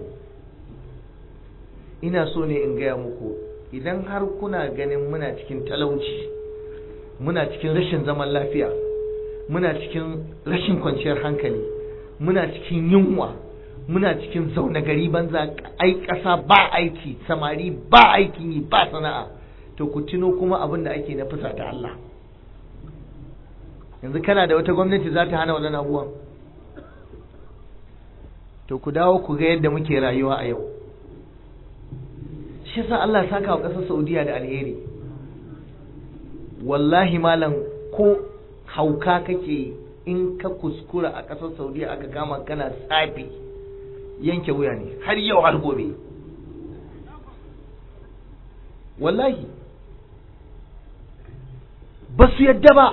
ina so ne in gaya muku idan har kuna ganin muna cikin talauci muna cikin rashin zaman lafiya muna cikin rashin kwanciyar hankali muna cikin yunwa muna cikin zaune gari banza ai ƙasa ba aiki samari ba aikin yi ba sana'a to ku tuno kuma abin da ake na fusa ta Allah yanzu kana da wata gwamnati za ta hana waɗannan abubuwan to ku dawo ku ga yadda muke rayuwa a yau shi yasa Allah ya saka wa ƙasar Saudiya da alheri wallahi malam ko hauka kake in ka kuskura a ƙasar Saudiya aka kama kana tsafi yanke wuya ne har yau har gobe wallahi ba su yadda ba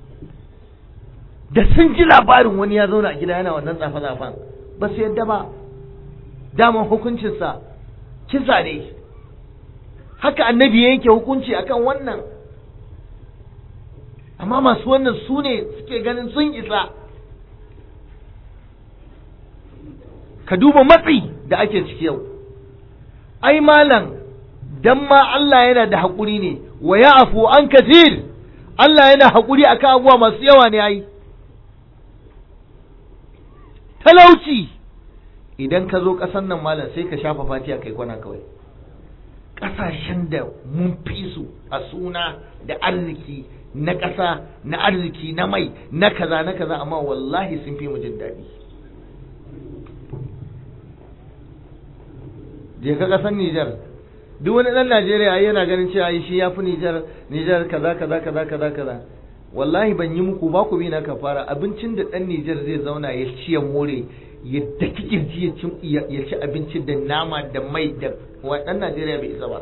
da sun ji labarin wani ya zauna a gida yana wannan tsafe-tsafen ba su yadda ba daman hukuncinsa kisa ne haka annabi ya yanke hukunci akan wannan amma masu wannan su ne suke ganin sun isa ka duba matsi da ake ciki yau ai malam dan ma Allah yana da haƙuri ne wa ya afu an kasir Allah yana haƙuri akan abubuwa masu yawa ne ai talauci idan ka zo ƙasar nan malam sai ka shafa fatiya kai kwana kawai ƙasashen da mun fi su a suna da arziki na ƙasa na arziki na mai na kaza na kaza amma wallahi sun fi mu jin daɗi je ka ƙasar Nijar duk wani ɗan Najeriya yana ganin cewa shi ya fi Nijar Nijar kaza kaza kaza kaza kaza wallahi ban yi muku ba ku bi na kafara abincin da ɗan Nijar zai zauna ya ci ya more ya daki kirji ya ci abinci da nama da mai da ɗan Najeriya bai isa ba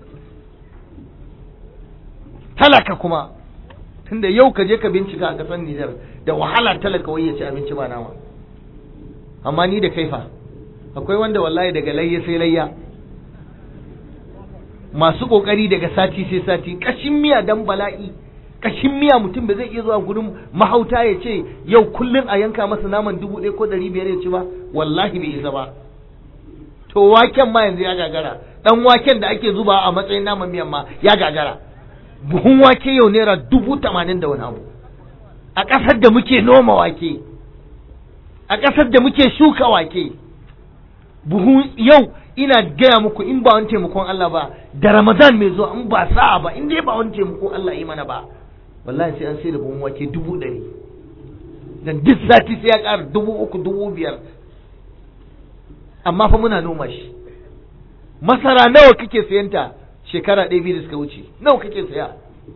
talaka kuma tunda yau ka je ka bincika a ƙasar Nijar da wahala talaka wai ya ci abinci ba nama amma ni da kaifa akwai wanda wallahi daga layya sai layya masu kokari daga sati sai sati kashin miya dan bala'i kashin miya mutum ba zai iya zuwa gurin mahauta ya ce yau kullum a yanka masa naman dubu ɗaya ko ɗari biyar ya ci ba wallahi bai isa ba to waken ma yanzu ya gagara dan waken da ake zuba a matsayin naman miyan ma ya gagara buhun wake yau naira dubu tamanin da wani abu a ƙasar da muke noma wake a ƙasar da muke shuka wake buhu yau ina gaya muku in ba wani taimakon Allah ba da Ramadan mai zuwa in ba sa'a ba in dai ba wani taimakon Allah yi mana ba wallahi sai an sai da buhun wake dubu ɗari dan duk sati sai ya ƙara dubu uku dubu biyar amma fa muna noma shi masara nawa kake sayanta shekara ɗaya biyu da suka wuce nawa kake saya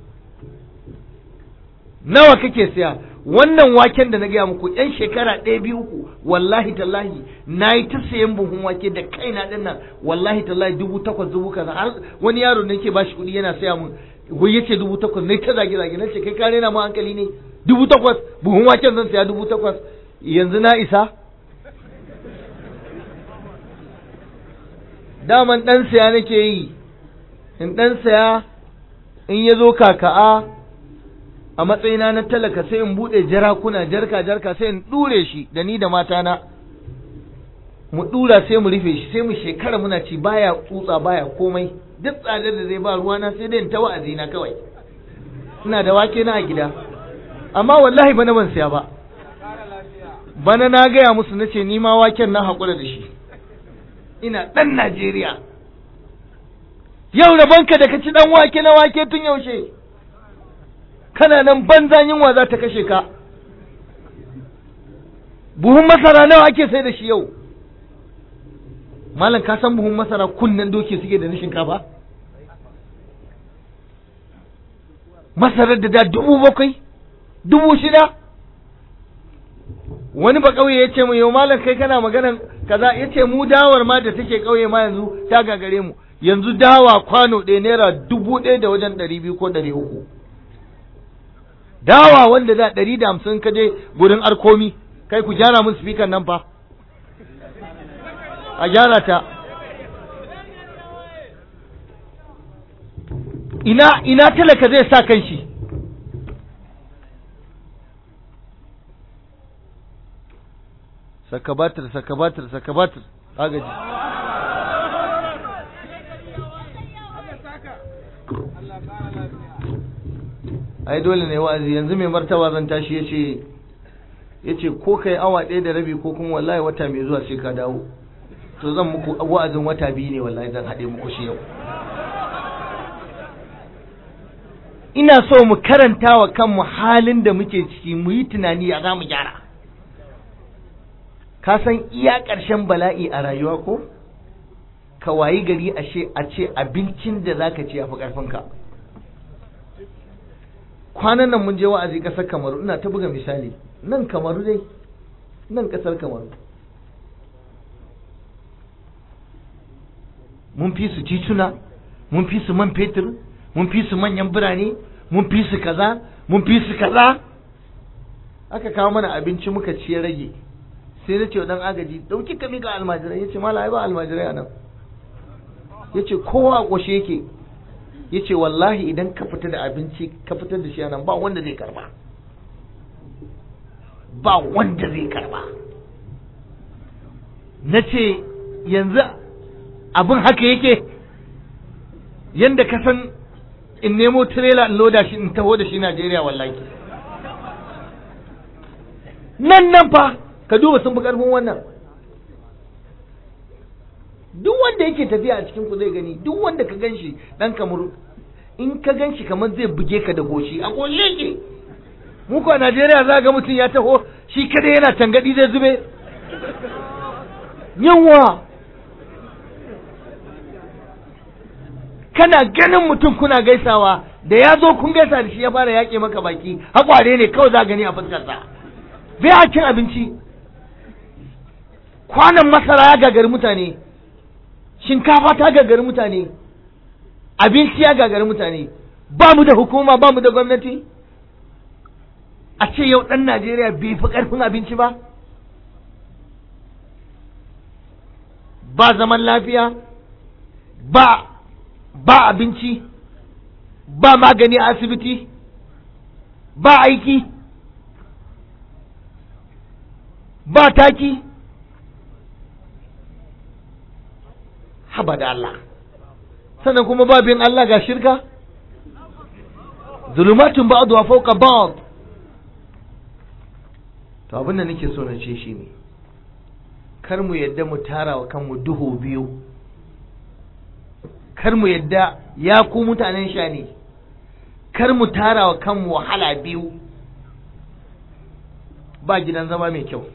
nawa kake saya wannan waken da na gaya muku yan shekara ɗaya biyu uku wallahi tallahi na yi ta sayan buhun wake da kaina ɗin nan wallahi tallahi dubu takwas dubu kaza har wani yaro ne ke bashi kuɗi yana saya mun wai yace dubu takwas ne ta zage zage nace kai kare na mu hankali ne dubu takwas buhun waken zan saya dubu takwas yanzu na isa daman ɗan saya nake yi in ɗan saya in ya zo kaka'a a matsayina na talaka sai in buɗe jarakuna jarka jarka sai in ɗure shi da ni da matana mu ɗura sai mu rufe shi sai mu shekara muna ci baya tsutsa baya komai duk tsadar da zai ba ruwana sai dai in ta wa'azi na kawai ina da wake na a gida amma wallahi bana ban saya ba bana na gaya musu na ce ni ma waken na haƙura da shi ina ɗan Najeriya yau rabonka da ka ci ɗan wake na wake tun yaushe kana nan banzan yunwa za ta kashe ka buhun masara nawa ake sai da shi yau malam ka san buhun masara kunnen doki suke da na shinkafa masarar da da dubu bakwai dubu shida wani ba ƙauye ya ce mu yau malam kai kana maganan kaza ya ce mu dawar ma da take ƙauye ma yanzu ta gagare mu yanzu dawa kwano ɗaya naira dubu ɗaya da wajen ɗari biyu ko ɗari uku dawa wanda da ɗari da hamsin ka je gurin arkomi kai ku gyara mun spikan nan fa a gyara ta ina ina talaka zai sa kan shi saka batir saka batir saka batir agaji ai dole ne wa'azi yanzu mai martaba zan tashi yace yace ko kai awa ɗaya da rabi ko kuma wallahi wata mai zuwa sai ka dawo to zan muku wa'azin wata biyu ne wallahi zan haɗe muku shi yau ina so mu karanta wa kanmu halin da muke ciki mu yi tunani ya za mu gyara ka san iya ƙarshen bala'i a rayuwa ko ka wayi gari ashe a ce abincin da zaka ci yafi ƙarfinka kwanan nan mun je wa'azi ƙasar kamaru ina ta buga misali nan kamaru dai nan ƙasar kamaru mun fi su tituna mun fi su man fetur mun fi su manyan birane mun fi su kaza mun fi su kaza aka kawo mana abinci muka ci ya rage sai na ce wa dan agaji dauki ka mika almajirai yace mala ai ba almajirai a nan yace kowa a koshe yake yace wallahi idan ka fita da abinci ka fitar da shi a nan ba wanda zai karba ba wanda zai karba na ce yanzu abin haka yake yanda ka san in nemo tirela in loda shi in taho da shi Najeriya wallahi nan nan fa ka duba sun fi karfin wannan duk wanda yake tafiya a cikin ku zai gani duk wanda ka gan shi dan kamar in ka gan shi kamar zai buge ka da goshi a goshi yake mu ko a Najeriya za ga mutum ya taho shi kada yana tangadi zai zube yawa kana ganin mutum kuna gaisawa da ya zo kun gaisa da shi ya fara yaƙe maka baki haƙware ne kawai za gani a fuskarsa bai a cin abinci kwanan masara ya gagari mutane shinkafa ta gagari mutane abinci ya gagari mutane ba mu da hukuma ba mu da gwamnati a ce yau ɗan najeriya bai fi ƙarfin abinci ba ba zaman lafiya ba ba abinci ba magani a asibiti ba aiki ba taki haba da Allah sannan kuma babin Allah ga shirka zulumatun ba'd wa fawqa ba'd to abin da nake so na ce shi ne kar mu yadda mu tara wa kanmu duhu biyu kar mu yadda ya ku mutanen sha ne kar mu tara wa kanmu wahala biyu ba gidan zama mai kyau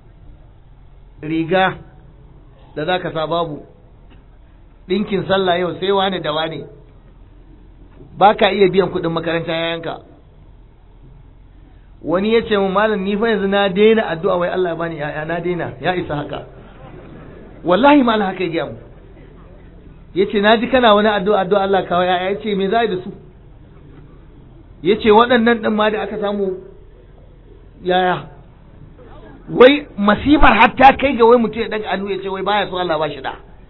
riga da za ka sa babu ɗinkin sallah yau sai wane da wane ba ka iya biyan kuɗin makaranta yayanka wani ya ce mu malam ni fa yanzu na daina addu'a wai Allah ya bani ya'ya na daina ya isa haka wallahi malam haka ya mu yace na ji kana wani addu'a addu'a Allah kawai ya'ya yace me za da su yace waɗannan ɗin ma da aka samu yaya wai masifar hatta kai ga wai mutum ya daga hannu ya ce wai baya so Allah ba shi da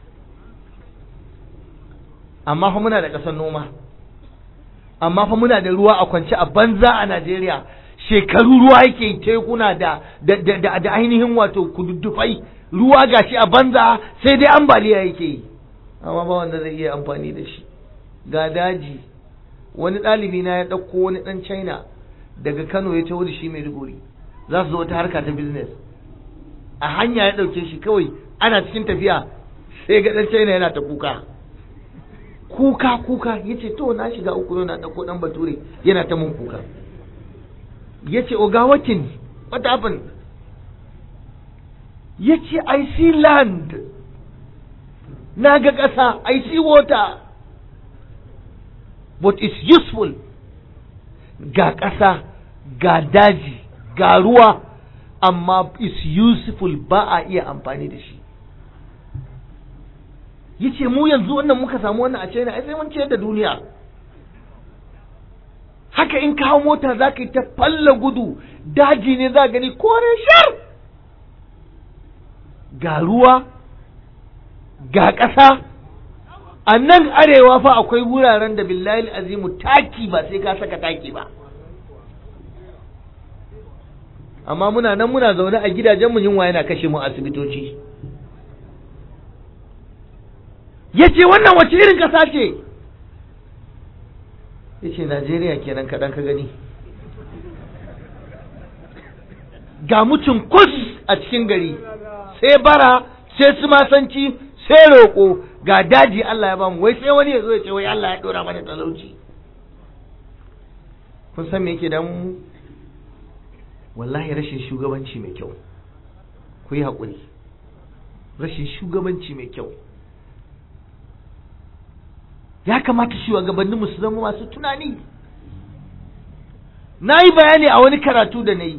amma fa muna da ƙasar noma amma fa muna da ruwa a kwance a banza a Najeriya shekaru ruwa yake tekuna da da da, da ainihin wato kududdufai ruwa gashi a banza sai dai ambaliya yake yi amma ba wanda zai iya amfani da shi ga daji wani ɗalibi na ya ɗauko wani ɗan China daga Kano ya taho da shi Maiduguri za su zo wata harka ta business a hanya ya ɗauke shi kawai ana cikin tafiya sai ga ɗan China yana ta kuka kuka kuka ya ce to na shiga uku yana ɗauko ɗan bature yana ta mun kuka ya ce oga wakin what happened ya ce I see land na ga ƙasa I see water but it's useful ga ƙasa ga daji ga ruwa amma is useful ba a iya amfani da shi yace mu yanzu wannan muka samu wannan a China ai sai mun ciyar da duniya haka in kawo mota za ka yi ta falla gudu daji ne za gani kore shar ga ruwa ga ƙasa a nan arewa fa akwai wuraren da billahi azimu taki ba sai ka saka taki ba amma muna nan muna zaune a gidajenmu yunwa yana kashe mu asibitoci ya ce wannan wace irin ƙasa ce ya ce najeriya kenan kaɗan ka gani ga mutum kus a cikin gari sai bara sai su masanci sai roƙo ga daji Allah ya bamu wai sai wani ya zo ya ce wai Allah ya ɗora mana talauci kun san me yake damu wallahi rashin shugabanci mai kyau ku yi haƙuri rashin shugabanci mai kyau ya kamata shugabanninmu su zama masu tunani na yi bayani a wani karatu da na yi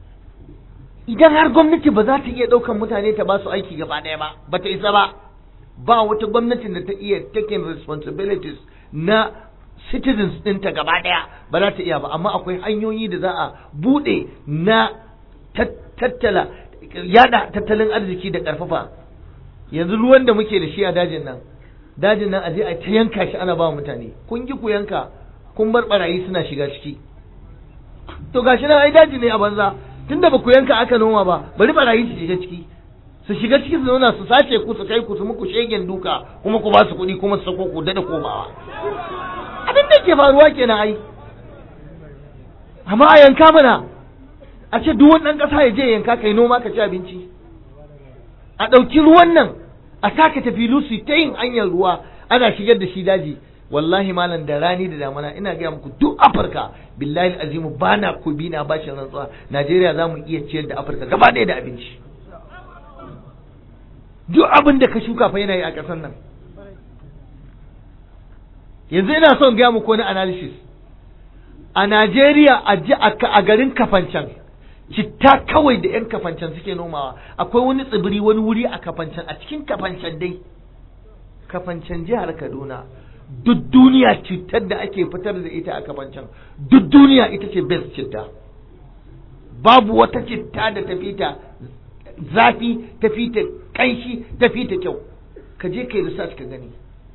idan har gwamnati ba za ta iya ɗaukan mutane ta ba su aiki gaba ɗaya ba ba ta isa ba ba wata gwamnatin da ta iya taking responsibilities na citizens ɗinta gaba ɗaya ba za ta iya ba amma akwai hanyoyi da za a buɗe na tattala yada tattalin arziki da ƙarfafa yanzu ruwan da muke da shi a dajin nan dajin nan aje a ta yanka shi ana ba mutane kun ki ku yanka kun bar barayi suna shiga ciki to gashi nan ai daji ne a banza tunda ba ku yanka aka noma ba bari barayi su shiga ciki su shiga ciki su zauna su sace ku su kai ku su muku shegen duka kuma ku ba su kuɗi kuma su sako ku dada komawa abin da ke faruwa kenan ai amma a yanka mana a ce duk wani ɗan ƙasa ya je yanka kai noma ka ci abinci a ɗauki ruwan nan a saka tafi lusu ta yin hanyar ruwa ana shigar da shi daji wallahi malam da rani da damana ina gaya muku duk afirka billahi azimu ba na ku bi na bashin rantsuwa najeriya za mu iya ciyar da afirka gaba ɗaya da abinci duk abin da ka shuka fa yana yi a ƙasar nan yanzu ina son gaya muku wani analysis a najeriya a garin kafancan citta kawai da 'yan kafancan suke nomawa akwai wani tsibiri wani wuri a kafancan a cikin kafancan dai kafancan jihar kaduna duk duniya cittar da ake fitar da ita a kafancan duk duniya ita ce best citta babu wata citta da tafi ta zafi tafi ta kanshi tafi ta kyau ka je kai research ka gani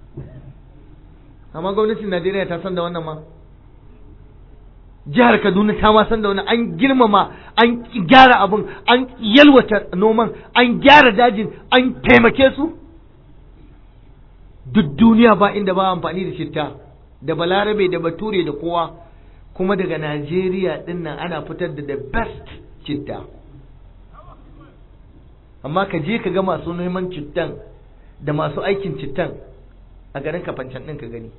amma gwamnatin najeriya ta san da wannan ma jihar Kaduna ta ma san da wani an girmama an gyara abin an yalwata noman an gyara dajin an taimake su duk duniya ba inda ba amfani da citta da balarabe da bature da kowa kuma daga Najeriya din nan ana fitar da the best citta amma ka je ka ga masu neman cittan da masu aikin cittan a garin kafancan ɗin ka gani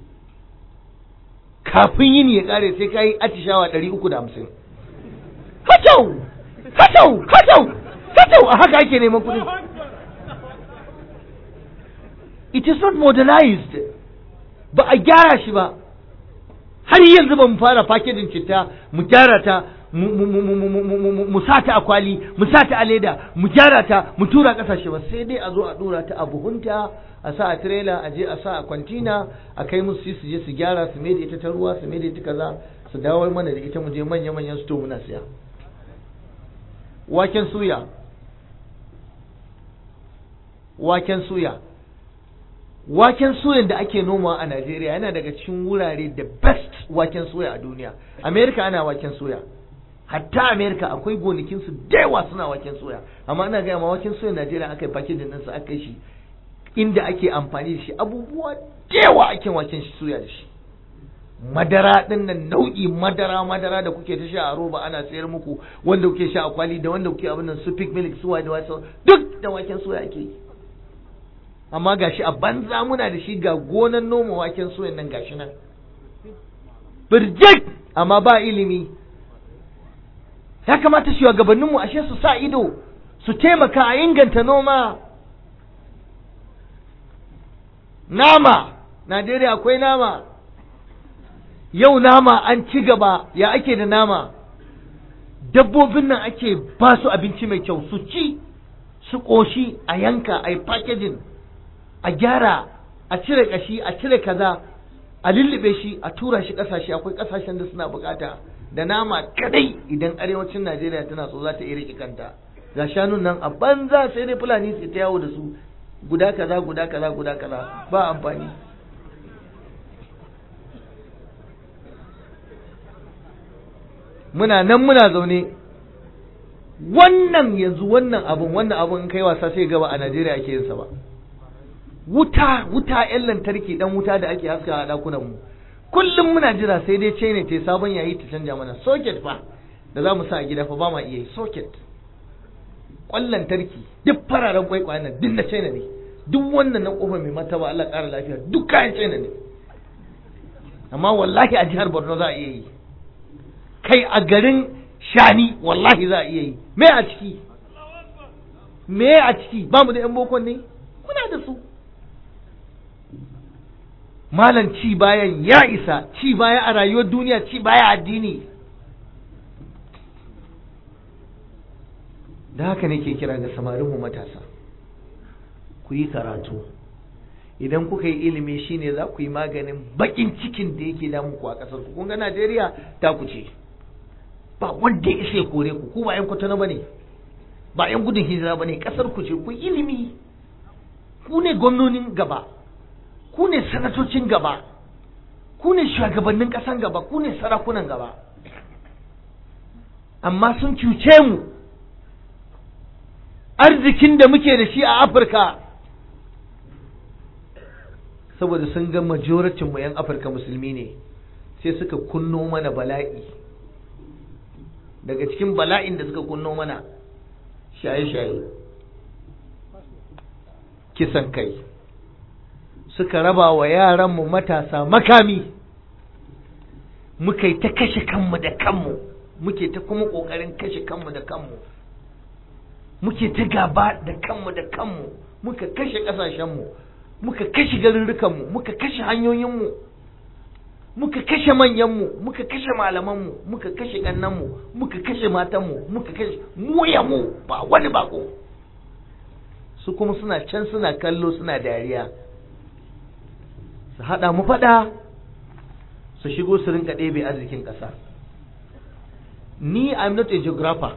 kafin yini ya kare sai ka yi atishawa ɗari uku da hamsin. Hacau! Hacau! Hacau! Hacau! A haka ake neman kuɗi. It is not modernized. Ba a gyara shi ba. Har yanzu ba mu fara fakejin citta mu gyara ta mu sa ta a kwali mu sa ta a leda mu gyara ta mu tura kasashe ba sai dai a zo a dora ta a buhunta a sa a tirela a je a sa a kwantina a kai musu su je su gyara su mai da ita ta ruwa su mai da ita kaza su dawo mana da ita mu je manya manyan sto muna siya waken suya waken suya waken suyan da ake noma a Najeriya yana daga cikin wurare da best waken soya a duniya America ana waken soya hatta America akwai gonakin su da yawa suna waken soya amma ina ga ma waken soya Najeriya aka yi packaging din sa aka yi shi inda ake amfani da shi abubuwa da yawa ake waken shi soya da shi madara din nan nau'i madara madara da kuke ta sha a roba ana sayar muku wanda kuke sha a kwali da wanda kuke abin nan su pick milk su da wasu duk da waken soya ake yi amma gashi a banza muna da shi ga gonan noma waken soyan nan gashi nan birjik amma ba ilimi ya kamata shugabanninmu ashe su sa ido su taimaka a inganta noma nama Najeriya akwai nama yau nama an ci gaba ya ake da nama dabbobin nan ake ba su abinci mai kyau su ci su ƙoshi a yanka a yi packaging a gyara a cire kashi a cire kaza a lullube shi a tura shi kasashe akwai kasashen da suna bukata da nama kadai idan arewacin Najeriya tana so za ta iya rike kanta ga shanun nan a banza sai dai fulani su ta yawo da su guda kaza guda kaza guda kaza ba amfani muna nan muna zaune wannan yanzu wannan abun wannan abun in kai wasa sai gaba a Najeriya ake yin sa ba wuta wuta yan lantarki dan wuta da ake haska a dakunan mu kullum muna jira sai dai ce ne ta sabon yayi ta canja mana socket fa da za mu sa a gida fa ba ma iya yi socket kwan lantarki duk fararen kwaikwayen nan duk na China ne duk wannan na kofar mai mataba Allah ƙara lafiya duk kayan China ne amma wallahi a jihar Borno za a iya yi kai a garin Shani wallahi za a iya yi me a ciki me a ciki ba mu da yan bokon ne muna da su malam ci bayan ya isa ci baya a rayuwar duniya ci baya addini da haka nake kira ga samarinmu matasa ku yi karatu idan kuka yi ilimi shine za ku yi maganin bakin cikin da yake damun ku a ƙasar ku kun ga Najeriya ta ku ce ba wanda ya isa kore ku ku ba yan kwatano bane ba yan gudun hijira bane ƙasar ku ce ku ilimi ku ne gwamnonin gaba ku ne sanatocin gaba ku ne shugabannin ƙasan gaba ku ne sarakunan gaba amma sun cuce mu arzikin da muke da shi a afirka saboda sun ga majoratin mu 'yan afirka musulmi ne sai suka kunno mana bala'i daga cikin bala'in da suka kunno mana shaye-shaye kisan kai suka raba wa yaranmu matasa makami muka yi ta kashe kanmu da kanmu muke ta kuma ƙoƙarin kashe kanmu da kanmu muke ta gaba da kanmu da kanmu muka kashe ƙasashenmu muka kashe garurrukanmu muka kashe hanyoyinmu muka kashe manyanmu muka kashe malamanmu muka kashe ƙannanmu muka kashe matanmu muka kashe mu ba wani bako su kuma suna can suna kallo suna dariya su haɗa mu faɗa su shigo su rinka ɗebe arzikin ƙasa ni I'm not a geographer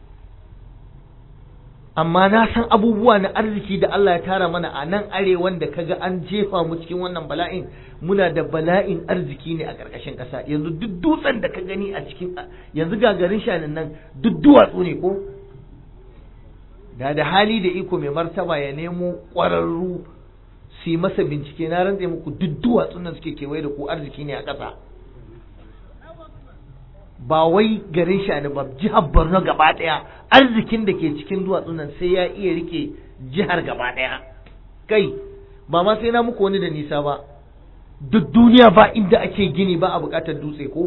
amma na san abubuwa na arziki da Allah ya tara mana a nan arewan da kaga an jefa mu cikin wannan bala'in muna da bala'in arziki ne a ƙarƙashin ƙasa yanzu duk dutsen da ka gani a cikin yanzu gagarin shanin nan duk duwatsu ne ko da da hali da iko mai martaba ya nemo ƙwararru su yi masa bincike na rantse muku duk duwatsun nan suke kewaye da ku arziki ne a ƙasa ba wai garin shani ba jihar borno gaba ɗaya arzikin da ke cikin duwatsun nan sai ya iya rike jihar gaba ɗaya kai ba ma sai na muku wani da nisa ba duk duniya ba inda ake gini ba a buƙatar dutse ko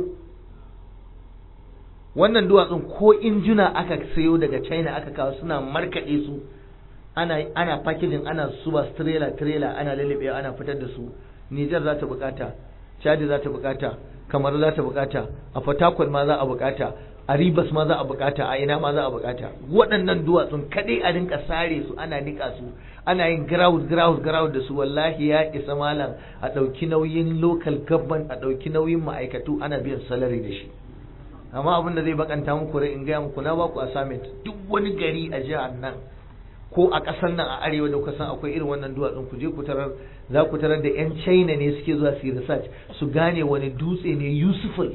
wannan duwatsun ko injuna aka sayo daga china aka kawo suna markaɗe su ana ana packaging ana suba trailer trailer ana lalube ana fitar da su Niger za ta bukata Chad za ta bukata kamar za ta bukata a Fatakwal ma za a bukata a Ribas ma za a bukata a ina ma za a bukata waɗannan duwatsun kadai a rinka sare su ana nika su ana yin ground ground ground da su wallahi ya isa malam a ɗauki nauyin local government a ɗauki nauyin ma'aikatu ana biyan salary da shi amma abin da zai bakanta muku rai in gaya muku na baku assignment duk wani gari a jihar nan ko a ƙasar nan a arewa da kusan akwai irin wannan duwatsun ku je ku tarar za ku tarar da 'yan china ne suke zuwa su yi research su gane wani dutse ne useful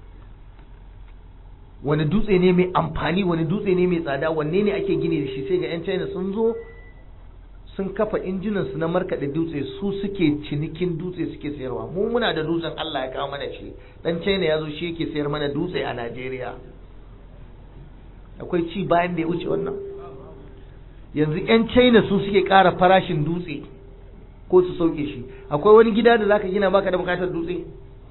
wani dutse ne mai amfani wani dutse ne mai tsada wanne ne ake gini da shi sai ga 'yan china sun zo sun kafa injinan su na markaɗe dutse su suke cinikin dutse suke sayarwa mu muna da dutsen Allah ya kawo mana shi dan china ya zo shi yake sayar mana dutse a Najeriya akwai ci bayan da ya wuce wannan yanzu 'yan china su suke ƙara farashin dutse ko su sauke shi akwai wani gida da zaka gina baka da bukatar dutse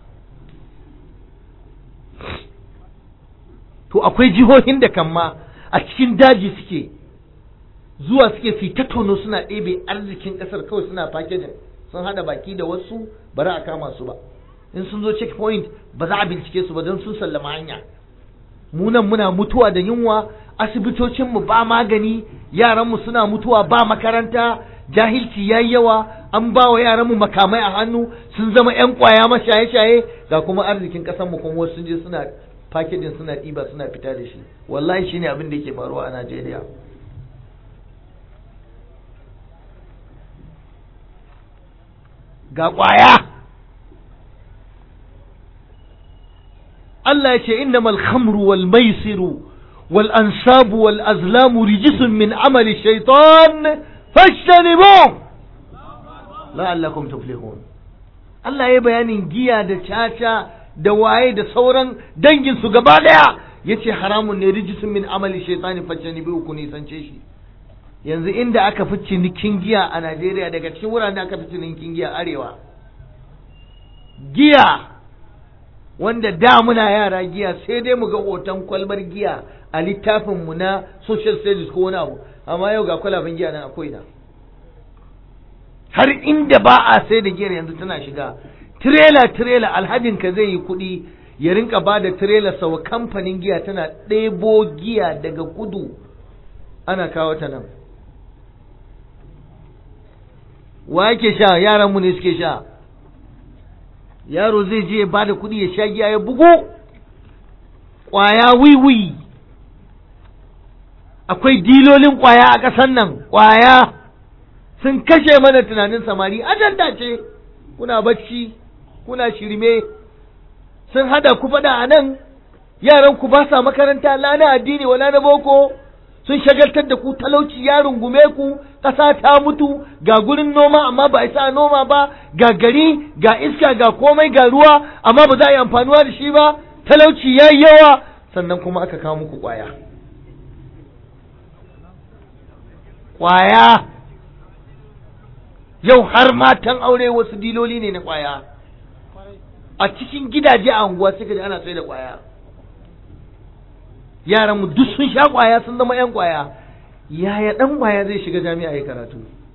to akwai jihohin da kan ma a cikin daji suke zuwa suke fi ta tono suna ɗebe arzikin ƙasar kawai suna packaging sun hada baki da wasu ba za a kama su ba in sun zo checkpoint ba za a bincike su ba don sun sallama hanya munan muna mutuwa da yunwa asibitocinmu ba magani yaranmu suna mutuwa ba makaranta jahilci yayi yawa an ba wa yaranmu makamai a hannu sun zama 'yan kwaya mashaye-shaye ga kuma arzikin ƙasarmu kuma wasu sun je suna packaging suna ɗiba suna fita da shi wallahi shine abin da yake faruwa a Najeriya ga ƙwaya Allah ya ce innamal khamru wal maisiru wal ansabu wal azlamu rijisun min amali shaitan fashtanibu la'allakum tuflihun Allah ya bayanin giya da caca da waye da sauran dangin su gaba daya yace haramun ne rijisun min amali shaitani fashtanibu ku nisance shi yanzu inda aka fi cinikin giya a Najeriya daga cikin wuraren da aka fi cinikin giya arewa giya wanda da muna yara giya sai dai mu ga hoton kwalbar giya a littafin mu na social studies ko wani abu amma yau ga kwalaben giya nan akwai na har inda ba a sai da giyar yanzu tana shiga tirela tirela alhajin ka zai yi kuɗi ya rinka ba da tirela sau kamfanin giya tana ɗebo giya daga kudu ana kawo ta nan wa yake sha yaranmu ne suke sha yaro zai je ya ba da kuɗi ya sha giya ya bugu ƙwaya wiwi akwai dilolin ƙwaya a ƙasan nan ƙwaya sun kashe mana tunanin samari ajanda ce kuna bacci kuna shirme sun hada ku faɗa a nan yaran ku ba sa makaranta lana addini wala na boko sun shagaltar da ku talauci ya rungume ku ƙasa ta mutu ga gurin noma amma ba isa noma ba ga gari ga iska ga komai ga ruwa amma ba za a yi amfanuwa da shi ba talauci ya yi yawa sannan kuma aka kawo muku ƙwaya ƙwaya yau har matan aure wasu diloli ne na ƙwaya a cikin gidaje a unguwa suka ji ana sai da ƙwaya yaran mu duk sun sha kwaya sun zama yan kwaya yaya dan kwaya zai shiga jami'a ya karatu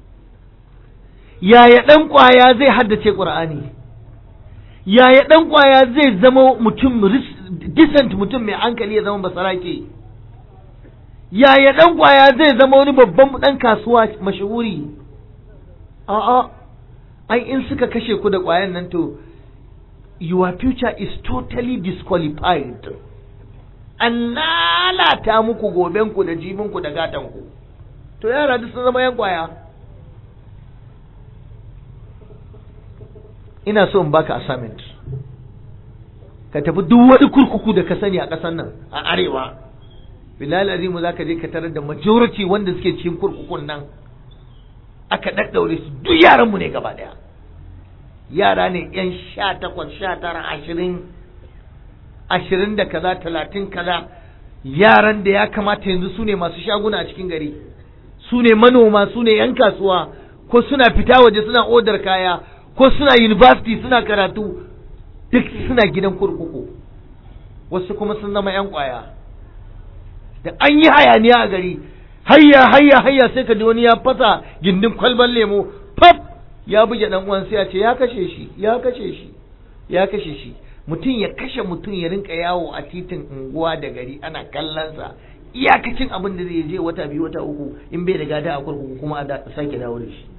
yaya dan kwaya zai haddace qur'ani yaya dan kwaya zai zama mutum decent mutum mai hankali ya zama basarake yaya dan kwaya zai zama wani babban dan kasuwa mashahuri a'a ai in suka kashe ku da kwayan nan to your future is totally disqualified an lalata muku gobenku da jibinku da gatanku to yara duk sun zama yan kwaya ina so in baka assignment ka tafi duk wani kurkuku da ka sani a ƙasar nan a arewa bilal azimu za ka je ka tarar da majority wanda suke cikin kurkukun nan aka ɗaɗɗaure su duk yaranmu ne gaba ɗaya yara ne yan sha takwas sha tara ashirin ashirin da kaza talatin kaza yaran da ya kamata yanzu su ne masu shaguna a cikin gari su ne manoma su ne 'yan kasuwa ko suna fita waje suna odar kaya ko suna university suna karatu duk suna gidan kurkuku wasu kuma sun zama 'yan kwaya da an yi hayaniya a gari hayya hayya hayya sai ka ji wani ya fasa gindin kwalban lemo pap ya buge dan uwan sai ya ce ya kashe shi ya kashe shi ya kashe shi mutum ya kashe mutum ya rinka yawo a titin unguwa da gari ana kallonsa iyakacin abin da zai je wata biyu wata uku in bai da gada a kurkuku kuma a sake dawo da shi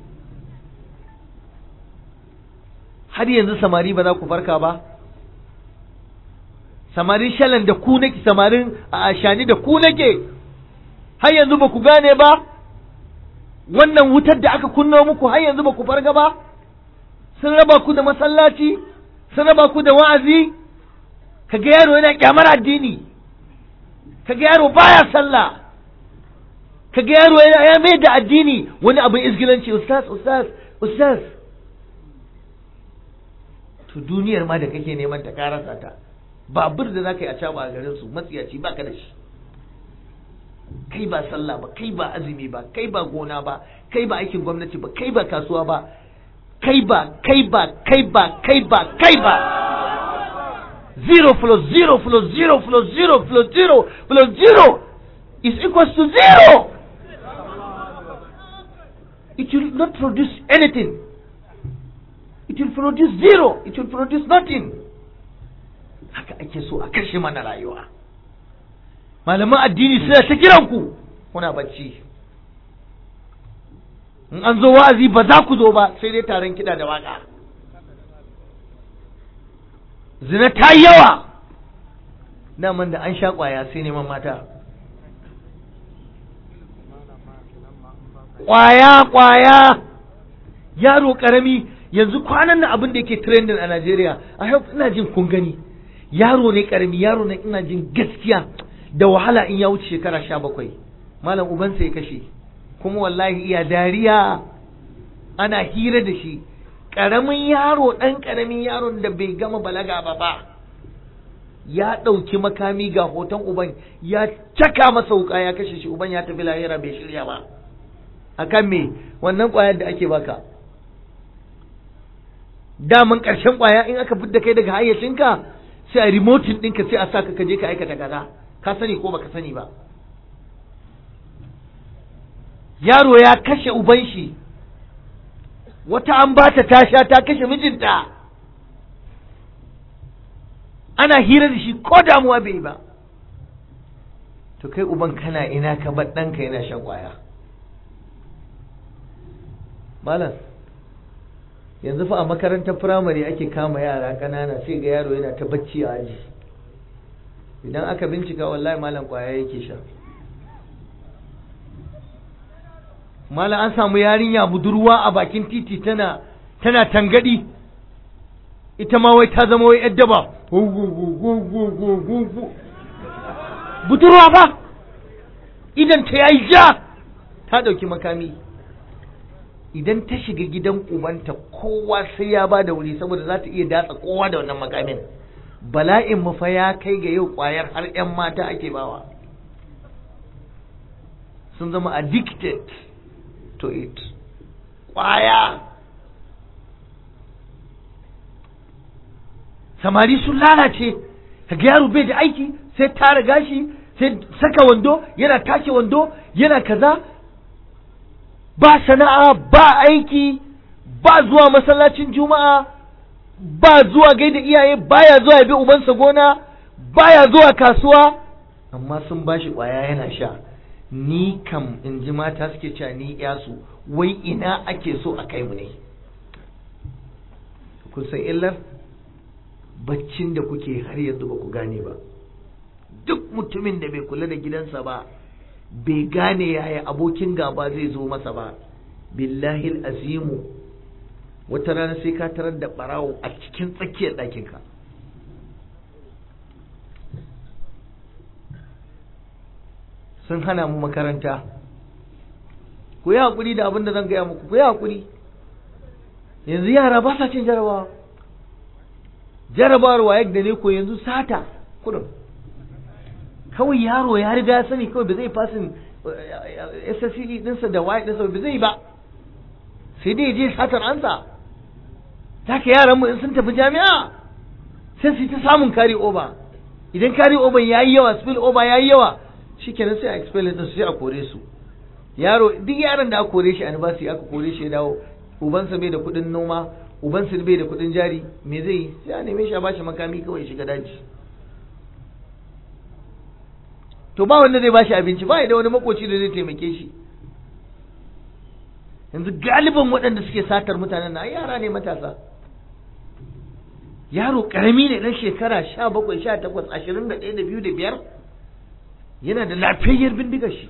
har yanzu samari ba za ku farka ba samarin shalan da ku nake samarin a ashani da ku nake har yanzu ba ku gane ba wannan wutar da aka kunno muku har yanzu ba ku farga ba sun raba ku da masallaci sun raba ku da wa'azi kaga yaro yana kyamar addini kaga yaro baya sallah kaga yaro yana ya mai da addini wani abin izgilanci ustaz ustaz ustaz to duniyar ma da kake neman ta karasa ta babur da zaka yi a caba a garin su matsiyaci baka da shi kai ba sallah ba kai ba azumi ba kai ba gona ba kai ba aikin gwamnati ba kai ba kasuwa ba kai ba kai ba kai ba kai ba kai ba zero plus zero plus zero plus zero plus zero plus zero is equals to zero it will not produce anything it will produce zero it will produce nothing haka ake so a kashe mana rayuwa malaman addini suna ta kiranku kuna bacci in an zo wa'azi ba za ku zo ba sai dai taron kiɗa da waƙa zina ta yi yawa daman da an sha ƙwaya sai neman mata ƙwaya ƙwaya yaro ƙarami yanzu kwanan nan abin da yake trending a Najeriya a yau ina jin kun gani yaro ne ƙarami yaro ne ina jin gaskiya da wahala in ya wuce shekara sha bakwai malam ubansa ya kashe kuma wallahi iya dariya ana hira da shi ƙaramin yaro ɗan ƙaramin yaron da bai gama balaga ba ba ya ɗauki makami ga hoton uban ya caka masa wuka ya kashe shi uban ya tafi lahira bai shirya ba akan me wannan ƙwayar da ake baka daman ƙarshen ƙwaya in aka fidda kai daga hayyacinka sai a remotin ɗinka sai a sa ka je ka aikata kaza ka sani ko baka sani ba yaro ya kashe uban shi wata an bata ta sha ta kashe mijinta ana hira da shi ko damuwa bai ba to kai uban kana ina ka bar ɗanka yana shan ƙwaya malam yanzu fa a makarantar firamare ake kama yara ƙanana sai ga yaro yana ta bacci a aji idan aka bincika wallahi malam kwaya yake sha malam an samu yarinya budurwa a bakin titi tana tana tangadi ita ma wai ta zama wai yadda ba budurwa ba idan ta yayi ja ta dauki makami idan ta shiga gidan ubanta kowa sai ya ba da wuri saboda za ta iya datsa kowa da wannan makamin bala'in mu fa ya kai ga yau kwayar har 'yan mata ake bawa sun zama addicted to it kwaya samari sun lalace kaga yaro bai da aiki sai tara gashi sai saka wando yana take wando yana kaza ba sana'a ba aiki ba zuwa masallacin juma'a ba zuwa gaida iyaye baya zuwa bi ubansa gona baya zuwa kasuwa amma sun bashi kwaya yana sha ni kam in ji mata suke cewa ni yasu wai ina ake so a kai mu ne kun san illar baccin da kuke har yanzu ba ku gane ba duk mutumin da bai kula da gidansa ba bai gane yaya abokin gaba zai zo masa ba billahi azimu wata rana sai ka tarar da barawo a cikin tsakiyar ɗakinka sun hana mu makaranta ku yi haƙuri da abin da zan gaya muku ku yi haƙuri yanzu yara ba sa cin jarabawa jarabawar waye da ne ko yanzu sata kudin kawai yaro ya riga ya sani kawai ba zai fasin SSCE dinsa da waye dinsa ba zai ba sai dai je satar ansa haka yaran mu in sun tafi jami'a sai su ta samun kari oba idan kari oba yayi yawa spill over yayi yawa shikenan sai a expel din sai a kore su yaro duk yaron da aka kore shi a university aka kore shi ya dawo ubansa bai da kuɗin noma ubansa bai da kuɗin jari me zai yi sai a neme shi a bashi makami kawai shiga daji to ba wanda zai bashi abinci ba da wani makoci da zai taimake shi yanzu galiban waɗanda suke satar mutanen na yara ne matasa yaro ƙarami ne ɗan shekara sha bakwai sha takwas ashirin da ɗaya da biyu da biyar yana da lafiyayyar bindigar shi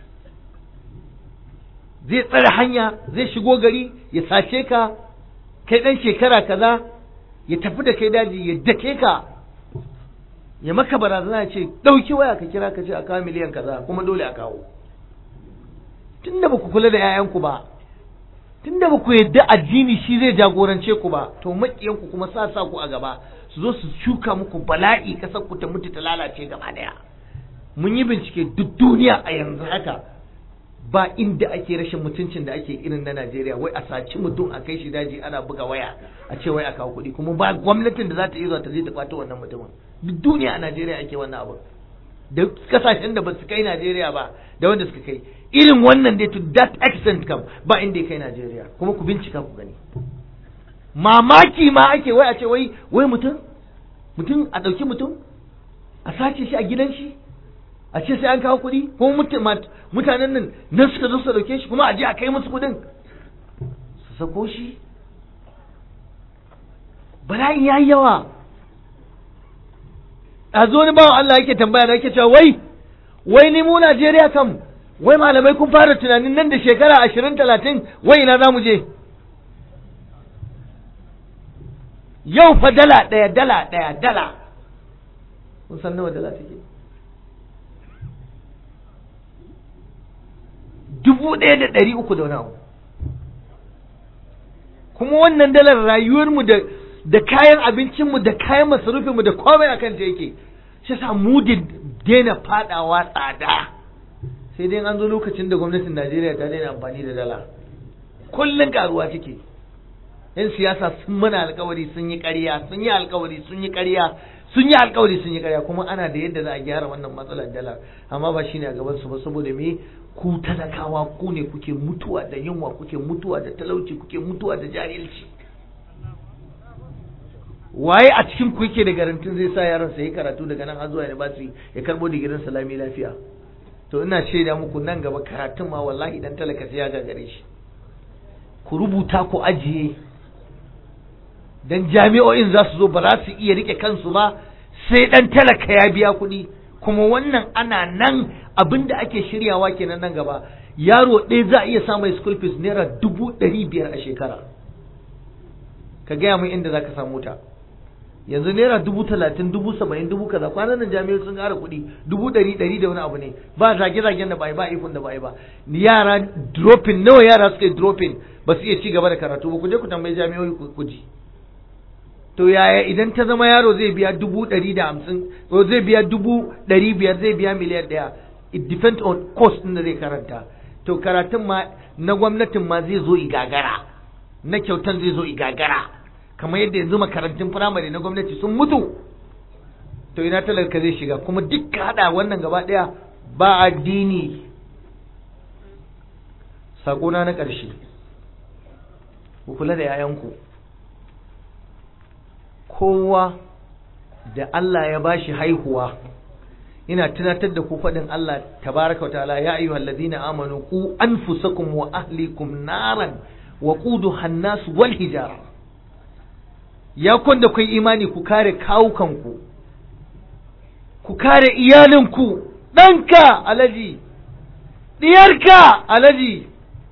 zai tsare hanya zai shigo gari ya sace ka kai ɗan shekara kaza ya tafi da kai daji ya dake ka ya maka barazana ya ce ɗauki waya ka kira ka ce a kawo miliyan kaza kuma dole a kawo tunda ba ku kula da 'ya'yanku ba tunda ba ku yadda addini shi zai jagorance ku ba to maƙiyanku kuma sa sa ku a gaba su zo su shuka muku bala'i kasar ku ta mutu ta lalace gaba daya mun yi bincike duk duniya a yanzu haka ba inda ake rashin mutuncin da ake irin na Najeriya wai a saci mutum a kai shi daji ana buga waya a ce wai a kawo kuɗi kuma ba gwamnatin da za ta iya zuwa ta je ta kwato wannan mutumin duk duniya a Najeriya ake wannan abu da kasashen da ba su kai Najeriya ba da wanda suka kai irin wannan dai to that extent kam ba inda ya kai Najeriya kuma ku bincika ku gani mamaki ma ake wai a ce wai wai mutum mutum a ɗauki mutum a sace shi a gidan shi a ce sai an kawo kuɗi kuma mutanen nan nan suka zo su ɗauke shi kuma a je a kai musu kuɗin su sako shi bala'in ya yi yawa a zo ni bawan Allah yake tambaya da yake cewa wai wai ni mu Najeriya kam wai malamai kun fara tunanin nan da shekara ashirin talatin wai ina za mu je yau fa dala ɗaya dala ɗaya dala kun san nawa dala take dubu ɗaya da ɗari uku da wani abu kuma wannan dalar rayuwarmu da da kayan abincinmu da kayan masarufinmu da komai akan ta yake shi sa mu da daina fadawa tsada sai dai an zo lokacin da gwamnatin Najeriya ta daina amfani da dala kullun karuwa take yan siyasa sun mana alkawari sun yi ƙarya sun yi alkawari sun yi ƙarya sun yi alkawari sun yi ƙarya kuma ana da yadda za a gyara wannan matsalar dala amma ba shine a gaban su ba saboda me ku talakawa ku ne kuke mutuwa da yunwa kuke mutuwa da talauci kuke mutuwa da jahilci waye a cikin ku yake da garantin zai sa yaron sa yi karatu daga nan har zuwa university ya karbo digirin salami lafiya to ina shaida muku nan gaba karatun ma wallahi dan talaka sai ya gagare shi ku rubuta ku ajiye don jami'o'in za su zo ba za su iya rike kansu ba sai ɗan talaka ya biya kuɗi kuma wannan ana nan abin da ake shiryawa kenan nan gaba yaro ɗaya za a iya samun school fees naira dubu ɗari biyar a shekara ka gaya min inda za ka samu ta yanzu naira dubu talatin dubu saba'in dubu kaza kwanan nan jami'ai sun ƙara kuɗi dubu ɗari ɗari da wani abu ne ba zage-zagen da ba yi ba ifin da ba yi ba yara dropping nawa yara suka yi dropping ba su iya ci gaba da karatu ba ku je ku tambayi jami'oi ku ji to yaya idan ta zama yaro zai biya dubu ɗari da hamsin ko zai biya dubu ɗari biyar zai biya miliyan ɗaya it depends on cost ɗin da zai karanta to karatun ma na gwamnatin ma zai zo igagara na kyautan zai zo igagara kamar yadda yanzu makarantun firamare na gwamnati sun mutu to ina talaka zai shiga kuma duk haɗa wannan gaba ɗaya ba addini saƙona na ƙarshe ku kula da 'ya'yanku kowa da Allah ya bashi haihuwa ina tunatar da ku faɗin Allah tabaraka wa ta'ala ya ayyuhal ladina amanu ku anfusakum wa ahlikum naran wa quduha an-nas wal hijara ya kwanda kai imani ku kare kawukanku ku kare iyalinku ɗanka alaji ɗiyarka alaji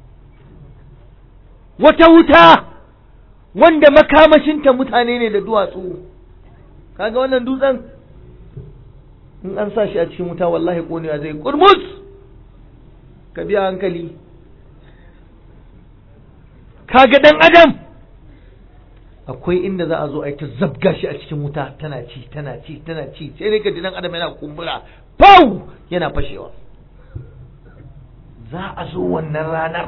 wata wuta wanda makamashinta mutane ne da duwatsu kaga wannan dutsen in an sa shi a cikin wuta wallahi konewa zai kurmus ka biya hankali kaga dan adam akwai inda za a zo a yi ta zabga shi a cikin wuta tana ci tana ci tana ci sai ne ka ji dan adam yana kumbura pau yana fashewa za a zo wannan ranar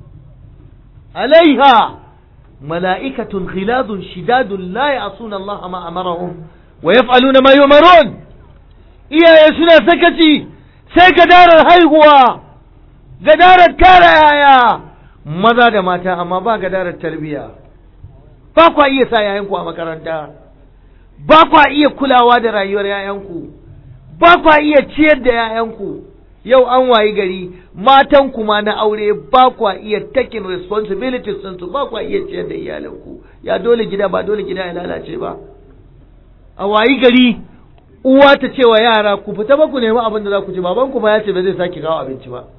alaiha ملائكة غلاظ شداد لا يعصون الله ما أمرهم ويفعلون ما يؤمرون إيا يسنا سكتي sai gadarar haihuwa gadarar kare yaya maza da mata amma ba gadarar tarbiyya ba kwa iya sa yayanku a makaranta ba kwa iya kulawa da rayuwar yayanku ba kwa iya ciyar da yayanku yau an wayi gari matan kuma na aure ba kwa iya taking responsibilities ɗinsu ba kwa iya ciyar da iyalanku ya dole gida ba dole gida ya lalace ba a wayi gari uwa ta ce wa yara ku fita ba ku nemi abin da za ku ci baban ku ba ya ce ba zai sake kawo abinci ba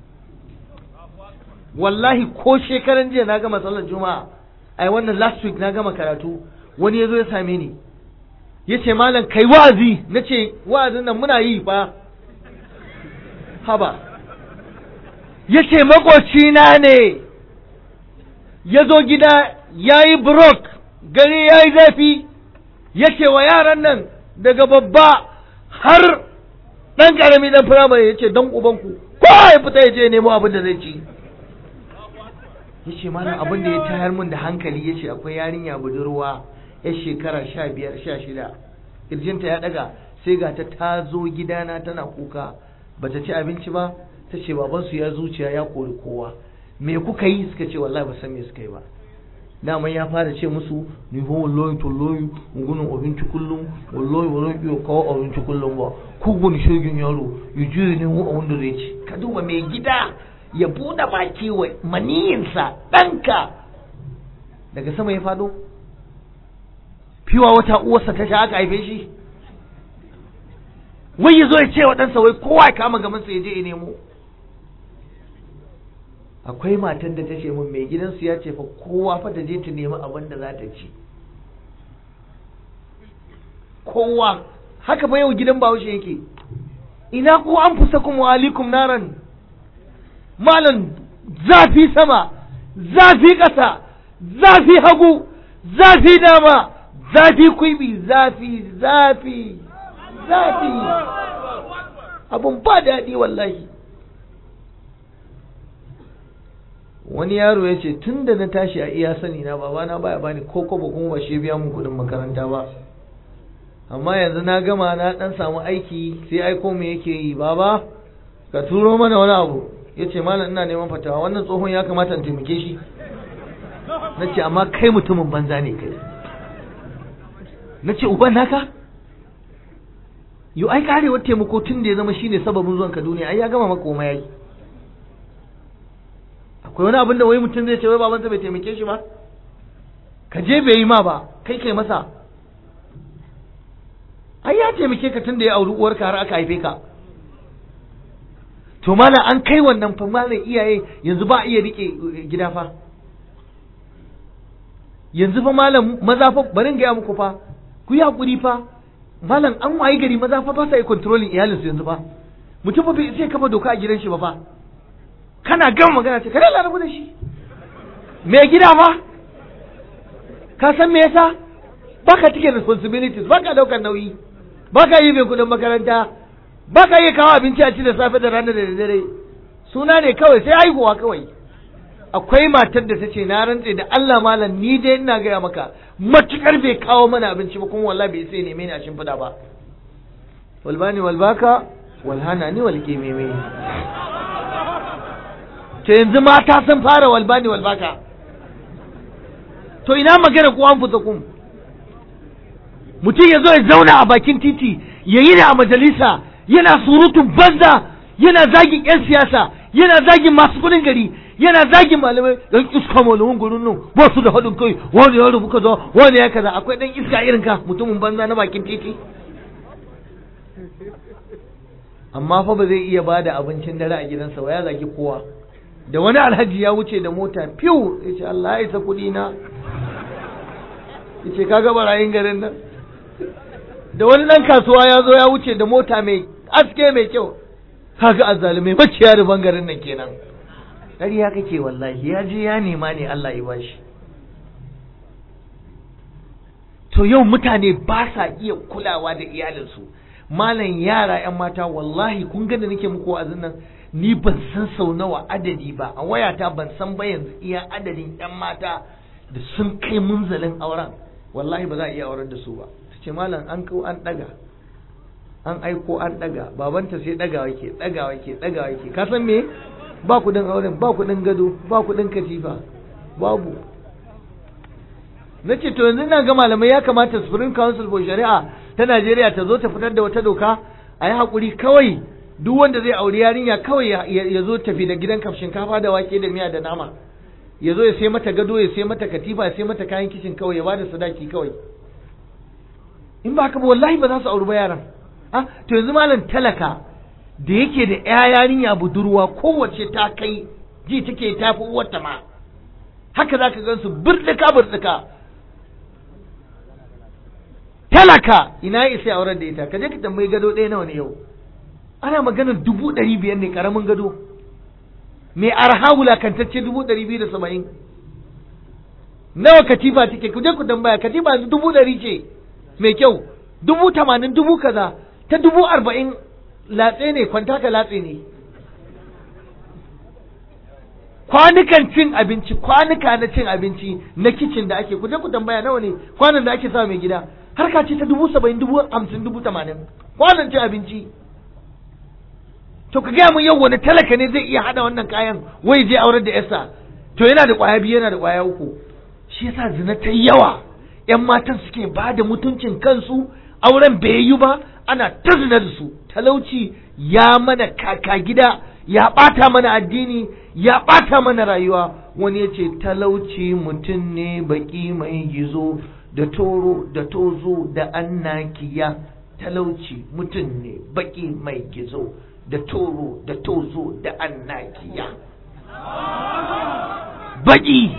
wallahi ko shekaran jiya na gama sallar juma'a ai wannan last week na gama karatu wani ya zo ya same ni ya ce malam kai wa'azi na ce wa'azin nan muna yi fa haba ya ce makocina ne ya zo gida ya yi brok gari ya yi zafi ya ce wa yaran nan daga babba har ɗan ƙarami ɗan firamare ya ce don ubanku kowa ya fita ya je nemo abin da zai ci ya ce malam abin da ya tayar mun da hankali ya ce akwai yarinya budurwa ya shekara sha biyar sha shida ƙirjinta ya ɗaga sai ga ta ta zo gidana tana kuka bata ci abinci ba ta ce babansu ya zuciya ya kori kowa me kuka yi suka ce wallahi ba san me suka yi ba daman ya fara ce musu ni ho wallahi tallahi gunin abinci kullum wallahi ba zan iya kawo abinci kullum ba ku gani shogin yaro ya je ne mu abin da zai ci ka duba mai gida ya buɗe baki wa maniyinsa ɗanka daga sama ya fado fiwa wata uwarsa ta sha aka haife shi wai ya zo ya ce wa ɗansa wai kowa ya kama gamansa ya je ya nemo akwai matan da ta ce min mai gidansu ya ce fa kowa fa ta je ta nemi abin da za ta ci kowa haka fa yau gidan bahaushe yake ina ko an fusa kuma alikum naran malam zafi sama zafi ƙasa zafi hagu zafi dama zafi kwibi zafi zafi zafi abun ba daɗi wallahi wani yaro ya ce tun da na tashi a iya sani na babana baya bani ko kobo kuma ba shi biya mun kuɗin makaranta ba amma yanzu na gama na ɗan samu aiki sai aiko me yake yi baba ka turo mana wani abu ya ce malam ina neman fatawa wannan tsohon ya kamata in taimake shi na ce amma kai mutumin banza ne kai na ce uban naka yau ai karewar taimako tun da ya zama shine sababin zuwan ka duniya ai ya gama maka koma yayi akwai wani abin da wai mutum zai ce wai babansa bai taimake shi ba ka je bai yi ma ba kai kai masa ai ya taimake ka tun da ya auri uwarka har aka haife ka to malam an kai wannan fa malam iyaye yanzu ba iya rike gida fa yanzu fa malam maza fa barin gaya muku fa ku yi hakuri fa malam an wayi gari maza fa ba sa yi controlling iyalinsu yanzu fa mutum fa bai sai kafa doka a gidan shi ba fa kana gama magana ce kada larabu da shi me gida fa ka san me yasa baka cike responsibilities baka daukar nauyi baka yi mai kudin makaranta baka yi kawo abinci a ci da safe da rana da dare suna ne kawai sai haihuwa kawai akwai matar da ta ce na rantse da Allah malam ni dai ina gaya maka matukar bai kawo mana abinci ba kuma wallahi bai sai neme ni a shimfiɗa ba walbani walbaka walhana ni walƙememe to yanzu mata sun fara walbani walbaka to ina magana ku an fusa kum mutum ya zo ya zauna a bakin titi ya yi a majalisa yana surutun banza yana zagin 'yan siyasa yana zagin masu kudin gari yana zagin malamai don iska malamin gurin nan ba su da haɗin kai wani ya rubu kaza wani ya kaza akwai ɗan iska irin ka mutumin banza na bakin titi amma fa ba zai iya bada abincin dare a gidansa ba ya zagi kowa da wani alhaji ya wuce da mota fiw ya ce Allah ya isa kuɗi na ya ce kaga barayin garin nan da wani ɗan kasuwa ya zo ya wuce da mota mai aske mai kyau kaga azzalumai maciya ruban garin nan kenan ƙarya kake wallahi ya je ya nema ne Allah ya bashi to yau mutane ba sa iya kulawa da iyalinsu malam yara yan mata wallahi kun ga da nake muku wa'azin nan ni ban san sau nawa adadi ba a wayata ban san ba yanzu iya adadin yan mata da sun kai munzalin auren wallahi ba za a iya aurar da su ba ce malam an kau an daga an aiko an daga babanta sai dagawa yake dagawa yake dagawa yake ka san me ba kudin auren ba kudin gado ba kudin katifa babu na ce to yanzu na ga malamai ya kamata Supreme Council for Shari'a ta Najeriya ta zo ta fitar da wata doka a yi haƙuri kawai duk wanda zai auri yarinya kawai ya zo tafi da gidan kaf shinkafa da wake da miya da nama ya zo ya sai mata gado ya sai mata katifa ya sai mata kayan kicin kawai ya bada sadaki kawai in ba haka ba wallahi ba za su auri ba yaran ah to yanzu malam talaka da yake da ya yarinya budurwa kowace ta kai ji take tafi uwarta ma haka za ka gansu birɗika birɗika talaka ina isa ya aurar da ita ka je ka tambayi gado ɗaya nawa ne yau ana maganar dubu ɗari biyar ne ƙaramin gado mai arha wulakantacce dubu ɗari biyu da saba'in nawa katifa take ku je ku tambaya katifa dubu ɗari ce mai kyau dubu tamanin dubu kaza ta dubu arba'in latse ne kwanta ka latse ne kwanukan cin abinci kwanuka na cin abinci na kicin da ake kuje ku tambaya nawa ne kwanan da ake sa mai gida harka ce ta dubu saba'in dubu hamsin dubu tamanin kwanan cin abinci to ka gaya mun yau wani talaka ne zai iya hada wannan kayan wai je aurar da yasa to yana da kwaya biyu yana da kwaya uku shi yasa zina ta yawa yan matan suke ba da mutuncin kansu auren bai yi ba ana ta zina da su talauci ya mana kaka gida ya ɓata mana addini ya ɓata mana rayuwa wani ya ce talauci mutum ne baƙi mai gizo da toro da tozo da annakiya talauci mutum ne baƙi mai gizo da toro da tozo da annakiya baƙi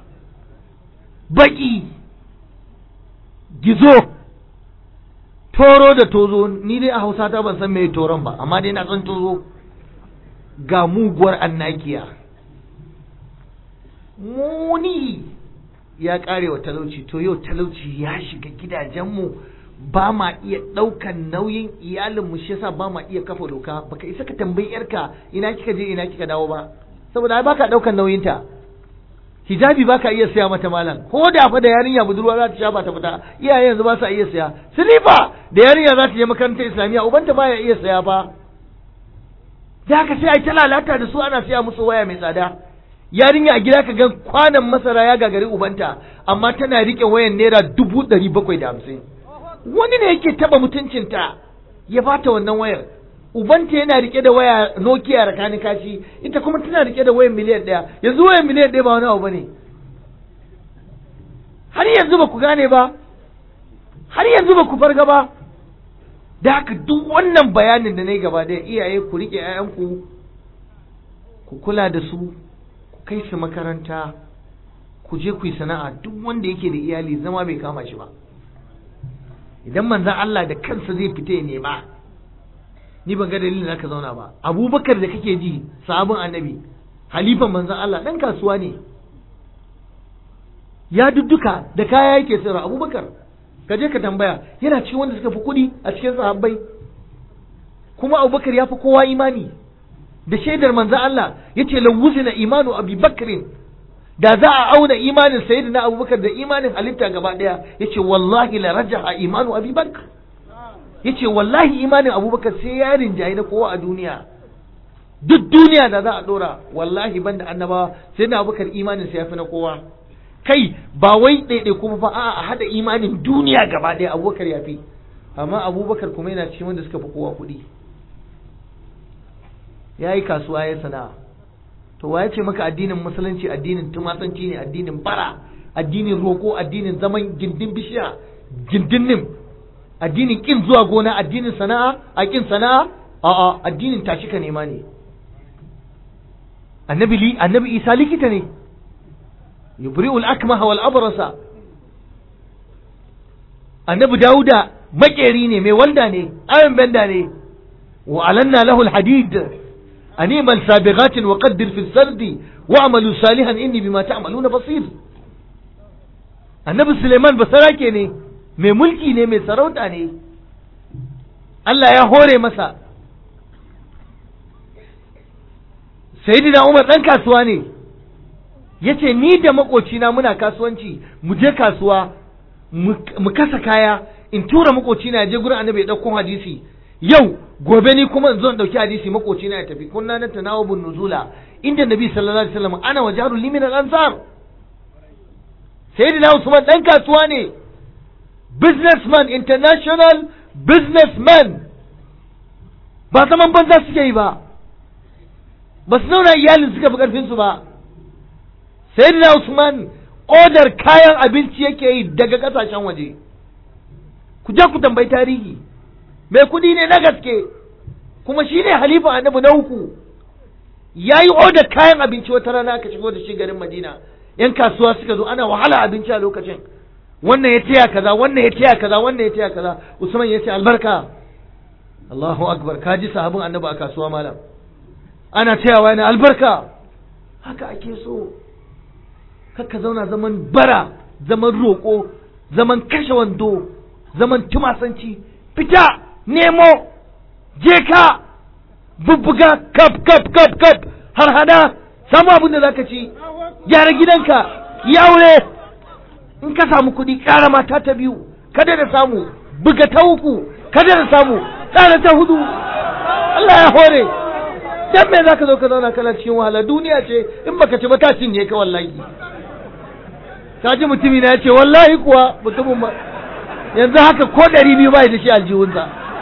baƙi gizo toro da tozo ni dai a hausa ta ban san me toron ba amma dai na san tozo ga muguwar annakiya muni ya kare wa talauci to yau talauci ya shiga gidajenmu ba ma iya ɗaukan nauyin iyalinmu shi yasa ba ma iya kafa doka baka isa ka tambayi yarka ina kika je ina kika dawo ba saboda ai baka ɗaukan nauyinta hijabi baka iya saya mata malam ko da fa da yarinya budurwa za ta sha ba ta fita iyaye yanzu ba sa iya saya silifa da yarinya za ta je makarantar islamiyya ubanta baya iya saya ba da haka sai ai ta lalata da su ana siya musu waya mai tsada yarinya a gida ka ga kwanan masara ya gagari ubanta amma tana rike wayan naira dubu ɗari bakwai da hamsin wani ne yake taba mutuncinta ya bata wannan wayar ubanta yana rike da waya Nokia rakani kashi ita kuma tana rike da wayan miliyan ɗaya yanzu wayan miliyan ɗaya ba wani abu bane har yanzu ba ku gane ba har yanzu ba ku farga ba da haka duk wannan bayanin da na yi gaba da iyaye ku rike 'ya'yanku ku kula da su ku kai su makaranta ku je ku yi sana'a duk wanda yake da iyali zama bai kama shi ba idan manzan Allah da kansa zai fita ya nema ni ban ga dalilin da ka zauna ba abubakar da kake ji sabon annabi halifan manzan Allah dan kasuwa ne ya dudduka da kaya yake sayarwa abubakar ka je ka tambaya yana cikin wanda suka fi kuɗi a cikin sahabbai kuma abubakar ya fi kowa imani da shaidar manzan Allah ya ce lawuzina imanu abi bakrin da za a auna imanin sayyidina abubakar da imanin halitta gaba daya ya ce wallahi la rajaha imanu abi bakr ya ce wallahi imanin abubakar sai ya rinjaye na kowa a duniya duk duniya da za a dora wallahi banda annabawa sayyidina abubakar imanin sa ya fi na kowa kai ba wai ɗaiɗai kuma fa a haɗa imanin duniya gaba ɗaya abubakar ya fi amma abubakar kuma yana cikin wanda suka fi kowa kuɗi ya yi kasuwa ya sana'a to wa ya ce maka addinin musulunci addinin tumatsanci ne addinin bara addinin roko addinin zaman gindin bishiya gindin nim addinin kin zuwa gona addinin sana'a a kin sana'a a'a addinin tashi ka nema ne annabi annabi isa likita ne yubri'ul akmaha wal abrasa annabi dauda makeri ne mai wanda ne ayon benda ne wa alanna lahu alhadid animal sabiqatin wa qaddir fi sardi wa amalu salihan inni bima ta'maluna basir annabi suleiman basarake ne mai mulki ne mai sarauta ne Allah ya hore masa sayyidina umar dan kasuwa ne yace ni da makocina muna kasuwanci mu je kasuwa mu kasa kaya in tura makocina ya je gurin annabi ya dauko hadisi yau gobe ni kuma in zo in dauki hadisi makocina ya tafi kunna na tanawubun nuzula inda nabi sallallahu alaihi wasallam ana wa jarul limin al-ansar sayyidina usman dan kasuwa ne businessman international businessman ba zaman banza suke yi ba ba su nuna iyalin suka fi karfin su ba sayyidina usman odar kayan abinci yake yi daga kasashen waje ku je ku tambayi tarihi mai kudi ne na gaske kuma shi ne halifa annabi na uku ya yi odar kayan abinci wata rana aka shigo da shi garin madina yan kasuwa suka zo ana wahala abinci a lokacin wannan ya taya kaza wannan ya taya kaza wannan ya taya kaza usman ya ce albarka Allahu akbar ka ji sahabin annabi a kasuwa malam ana tayawa yana albarka haka ake so kakka zauna zaman bara zaman roƙo zaman kashe wando zaman tumasanci fita nemo je ka bubbuga kaf kaf kaf kaf har hada samu abin da zaka ci gyara gidanka yi aure in ka samu kuɗi ƙara mata ta biyu kada da samu buga ta uku kada da samu ƙara ta hudu Allah ya hore dan me zaka zo ka zauna kana cikin wahala duniya ce in baka ci ba ta cinye ka wallahi ka ji mutumi na ya ce wallahi kuwa mutumin ba yanzu haka ko ɗari biyu ba da shi aljihunsa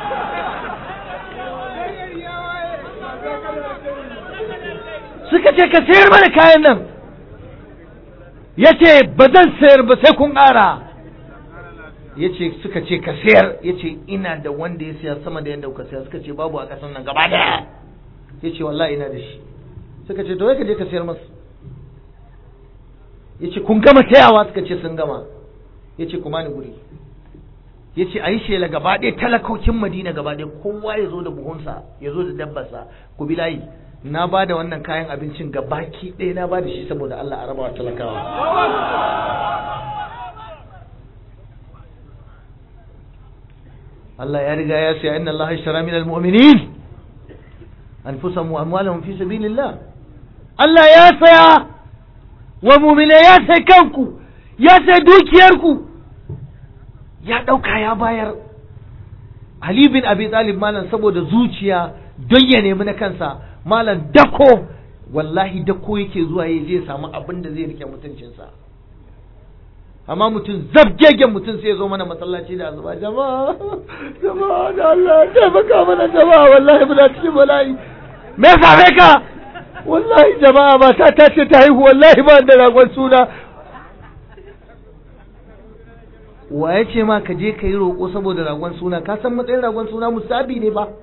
suka ce ka sayar mana kayan nan ya ce ba zan sayar ba sai kun ƙara ya ce suka ce ka sayar ya ce ina da wanda ya siya sama da yadda kuka siya suka ce babu a ƙasan nan gaba daya ya ce wallahi ina da shi suka ce to ka je ka sayar masu ya ce kun gama tayawa suka ce sun gama ya ce kuma ni guri ya ce a yi shela gaba ɗaya talakokin madina gaba ɗaya kowa ya zo da buhunsa ya zo da dabbarsa ku bi layi na ba da wannan kayan abincin ga baki ɗaya na ba da shi saboda Allah a rabawa talakawa Allah ya riga ya siya inna Allah ishtara min al-mu'minin anfusahum wa amwalahum fi sabilillah Allah ya saya wa mu'mina ya sai kanku ya sai dukiyarku ya ɗauka ya bayar Ali bin Abi Talib malam saboda zuciya don ya nemi na kansa malam dako wallahi dako yake zuwa ya je samu abin da zai rike mutuncinsa amma mutum zabgegen mutum sai ya zo mana masallaci da azuba jama'a jama'a da Allah taimaka mana jama'a wallahi muna cikin bala'i me same ka wallahi jama'a mata ta ce ta haihu wallahi ba da ragon suna wa ya ce ma ka je ka yi roƙo saboda ragon suna ka san matsayin ragon suna musabi ne ba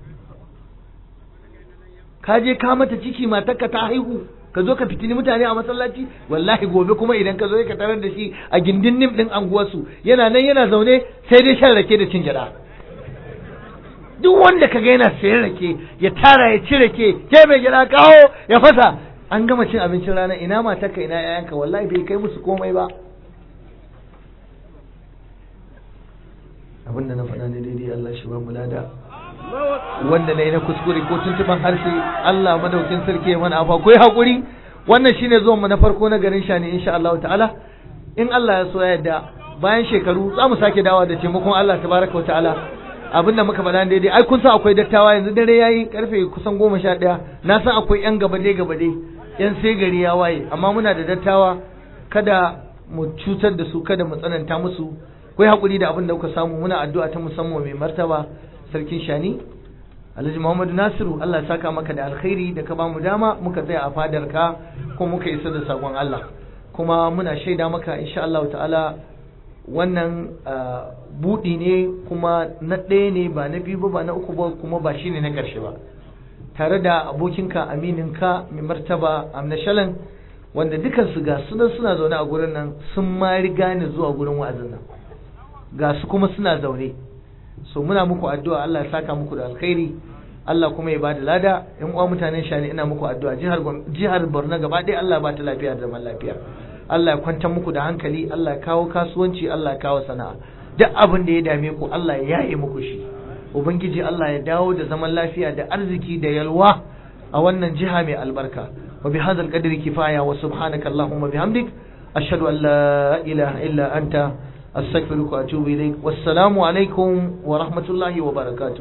ka je ka mata ciki matarka ta haihu ka zo ka fitini mutane a masallaci wallahi gobe kuma idan ka zo ka tarar da shi a gindin nim din anguwarsu yana nan yana zaune sai dai shan rake da cin gyada duk wanda ka ga yana sayan rake ya tara ya ci rake ke mai gyada kawo ya fasa an gama cin abincin rana ina matarka ina yayanka wallahi bai kai musu komai ba abinda na faɗa ne daidai Allah shi ba mu lada wanda na yi na kuskure ko tuntuban harshe Allah madaukin sarki ya mana afa ku hakuri wannan shine zuwan mu na farko na garin shani insha Allah ta'ala in Allah ya so ya yarda bayan shekaru za mu sake dawowa da taimakon Allah tabaraka wa ta'ala abinda muka faɗa daidai ai kun san akwai dattawa yanzu dare yayi karfe kusan goma sha ɗaya na san akwai yan gabade gabade yan sai gari ya waye amma muna da dattawa kada mu cutar da su kada mu tsananta musu kai hakuri da abin da kuka samu muna addu'a ta musamman mai martaba sarkin shani alhaji muhammadu nasiru allah saka maka da alkhairi da ka bamu dama muka tsaya a fadar ka ko muka isa da sakon allah kuma muna shaida maka insha allah ta'ala wannan budi ne kuma na ɗaya ne ba na biyu ba ba na uku ba kuma ba shine na ƙarshe ba tare da abokinka amininka mai martaba amna shalan wanda dukansu ga sunan suna zaune a gurin nan sun ma riga ni zuwa gurin wa'azin nan ga su kuma suna zaune so muna muku addu'a Allah ya saka muku da alkhairi Allah kuma ya bada lada in uwa mutanen shani ina muku addu'a jihar jihar Borno gaba ɗaya Allah ba ta lafiya da zaman lafiya Allah ya kwantar muku da hankali Allah ya kawo kasuwanci Allah ya kawo sana'a duk abin da ya dame ku Allah ya yaye muku shi ubangiji Allah ya dawo da zaman lafiya da arziki da yalwa a wannan jiha mai albarka wa bi hadzal qadri kifaya wa subhanaka allahumma bihamdik ashhadu an la ilaha illa anta أستغفرك وأتوب إليك والسلام عليكم ورحمة الله وبركاته